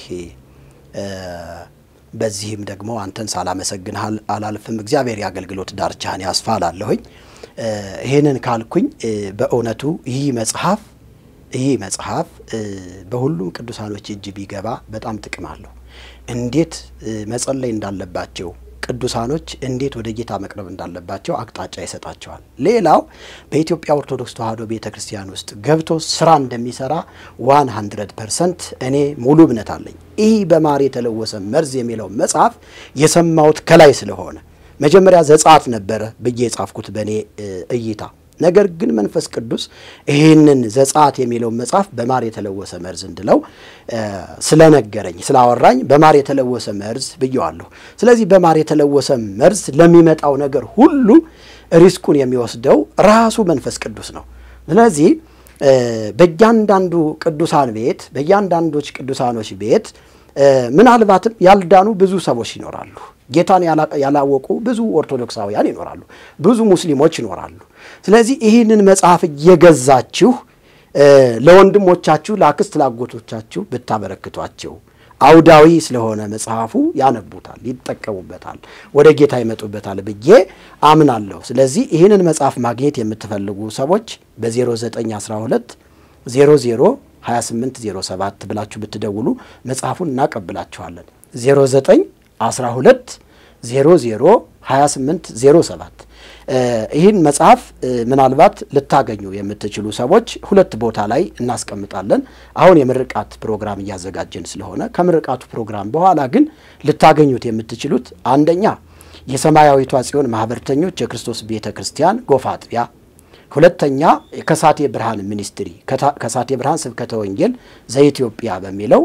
በዚህም ደግሞ አንተን ሳላመሰግንህ አላልፍም። እግዚአብሔር የአገልግሎት ዳርቻህን ያስፋ እላለሁኝ። ይህንን ካልኩኝ በእውነቱ ይህ መጽሐፍ ይህ መጽሐፍ በሁሉም ቅዱሳኖች እጅ ቢገባ በጣም ጥቅም አለው። እንዴት መጸለይ እንዳለባቸው ቅዱሳኖች እንዴት ወደ ጌታ መቅረብ እንዳለባቸው አቅጣጫ ይሰጣቸዋል። ሌላው በኢትዮጵያ ኦርቶዶክስ ተዋሕዶ ቤተ ክርስቲያን ውስጥ ገብቶ ስራ እንደሚሰራ ዋን ሀንድረድ ፐርሰንት እኔ ሙሉ እምነት አለኝ። ይህ በማር የተለወሰ መርዝ የሚለው መጽሐፍ የሰማሁት ከላይ ስለሆነ መጀመሪያ ዘጸአት ነበረ ብዬ የጻፍኩት በእኔ እይታ ነገር ግን መንፈስ ቅዱስ ይህንን ዘጸአት የሚለውን መጽሐፍ በማር የተለወሰ መርዝ እንድለው ስለነገረኝ ስላወራኝ በማር የተለወሰ መርዝ ብየዋለሁ። ስለዚህ በማር የተለወሰ መርዝ ለሚመጣው ነገር ሁሉ ሪስኩን የሚወስደው ራሱ መንፈስ ቅዱስ ነው። ስለዚህ በእያንዳንዱ ቅዱሳን ቤት በእያንዳንዶች ቅዱሳኖች ቤት ምናልባትም ያልዳኑ ብዙ ሰዎች ይኖራሉ። ጌታን ያላወቁ ብዙ ኦርቶዶክሳውያን ይኖራሉ። ብዙ ሙስሊሞች ይኖራሉ። ስለዚህ ይህንን መጽሐፍ እየገዛችሁ ለወንድሞቻችሁ፣ ለአክስት ላጎቶቻችሁ ብታበረክቷቸው አውዳዊ ስለሆነ መጽሐፉ ያነቡታል፣ ይጠቀሙበታል፣ ወደ ጌታ ይመጡበታል ብዬ አምናለሁ። ስለዚህ ይህንን መጽሐፍ ማግኘት የምትፈልጉ ሰዎች በ0912 00 2807 ብላችሁ ብትደውሉ መጽሐፉን እናቀብላችኋለን። 09 12 00 2807 ይህን መጽሐፍ ምናልባት ልታገኙ የምትችሉ ሰዎች ሁለት ቦታ ላይ እናስቀምጣለን። አሁን የምርቃት ፕሮግራም እያዘጋጀን ስለሆነ ከምርቃቱ ፕሮግራም በኋላ ግን ልታገኙት የምትችሉት አንደኛ የሰማያዊቷ ጽዮን ማህበርተኞች የክርስቶስ ቤተ ክርስቲያን ጎፋ አጥቢያ ሁለተኛ ከሳቴ ብርሃን ሚኒስትሪ ከሳቴ ብርሃን ስብከተ ወንጌል ዘኢትዮጵያ በሚለው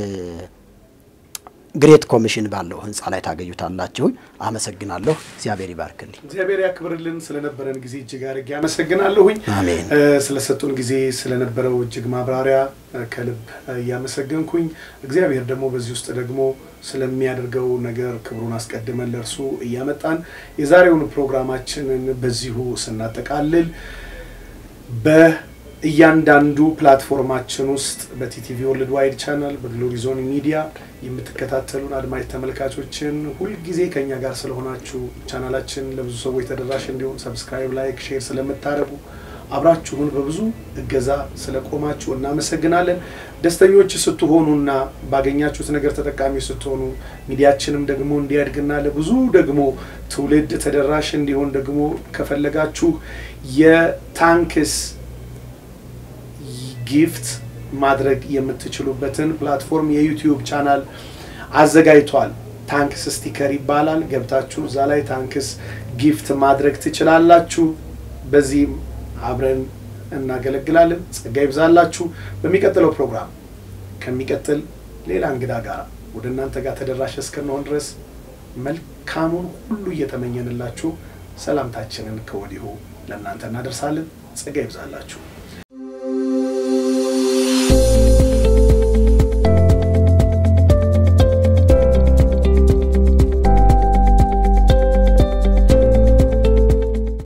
ግሬት ኮሚሽን ባለው ህንፃ ላይ ታገኙታላችሁ። አመሰግናለሁ። እግዚአብሔር ይባርክልኝ። እግዚአብሔር ያክብርልን። ስለነበረን ጊዜ እጅግ አድርጌ አመሰግናለሁኝ። አሜን። ስለሰጡን ጊዜ ስለነበረው እጅግ ማብራሪያ ከልብ እያመሰገንኩኝ እግዚአብሔር ደግሞ በዚህ ውስጥ ደግሞ ስለሚያደርገው ነገር ክብሩን አስቀድመን ለእርሱ እያመጣን የዛሬውን ፕሮግራማችንን በዚሁ ስናጠቃልል በእያንዳንዱ ፕላትፎርማችን ውስጥ በቲቲቪ ወርልድ ዋይድ ቻናል በግሎሪ ዞን ሚዲያ የምትከታተሉን አድማጭ ተመልካቾችን ሁልጊዜ ከኛ ጋር ስለሆናችሁ ቻናላችን ለብዙ ሰዎች ተደራሽ እንዲሆን ሰብስክራይብ፣ ላይክ፣ ሼር ስለምታደርጉ አብራችሁን በብዙ እገዛ ስለቆማችሁ እናመሰግናለን። ደስተኞች ስትሆኑና ባገኛችሁት ነገር ተጠቃሚ ስትሆኑ ሚዲያችንም ደግሞ እንዲያድግና ለብዙ ደግሞ ትውልድ ተደራሽ እንዲሆን ደግሞ ከፈለጋችሁ የታንክስ ጊፍት ማድረግ የምትችሉበትን ፕላትፎርም የዩቲዩብ ቻናል አዘጋጅቷል። ታንክስ ስቲከር ይባላል። ገብታችሁ እዛ ላይ ታንክስ ጊፍት ማድረግ ትችላላችሁ። በዚህም አብረን እናገለግላለን። ጸጋ ይብዛላችሁ። በሚቀጥለው ፕሮግራም ከሚቀጥል ሌላ እንግዳ ጋር ወደ እናንተ ጋር ተደራሽ እስክንሆን ድረስ መልካሙን ሁሉ እየተመኘንላችሁ ሰላምታችንን ከወዲሁ ለእናንተ እናደርሳለን። ጸጋ ይብዛላችሁ።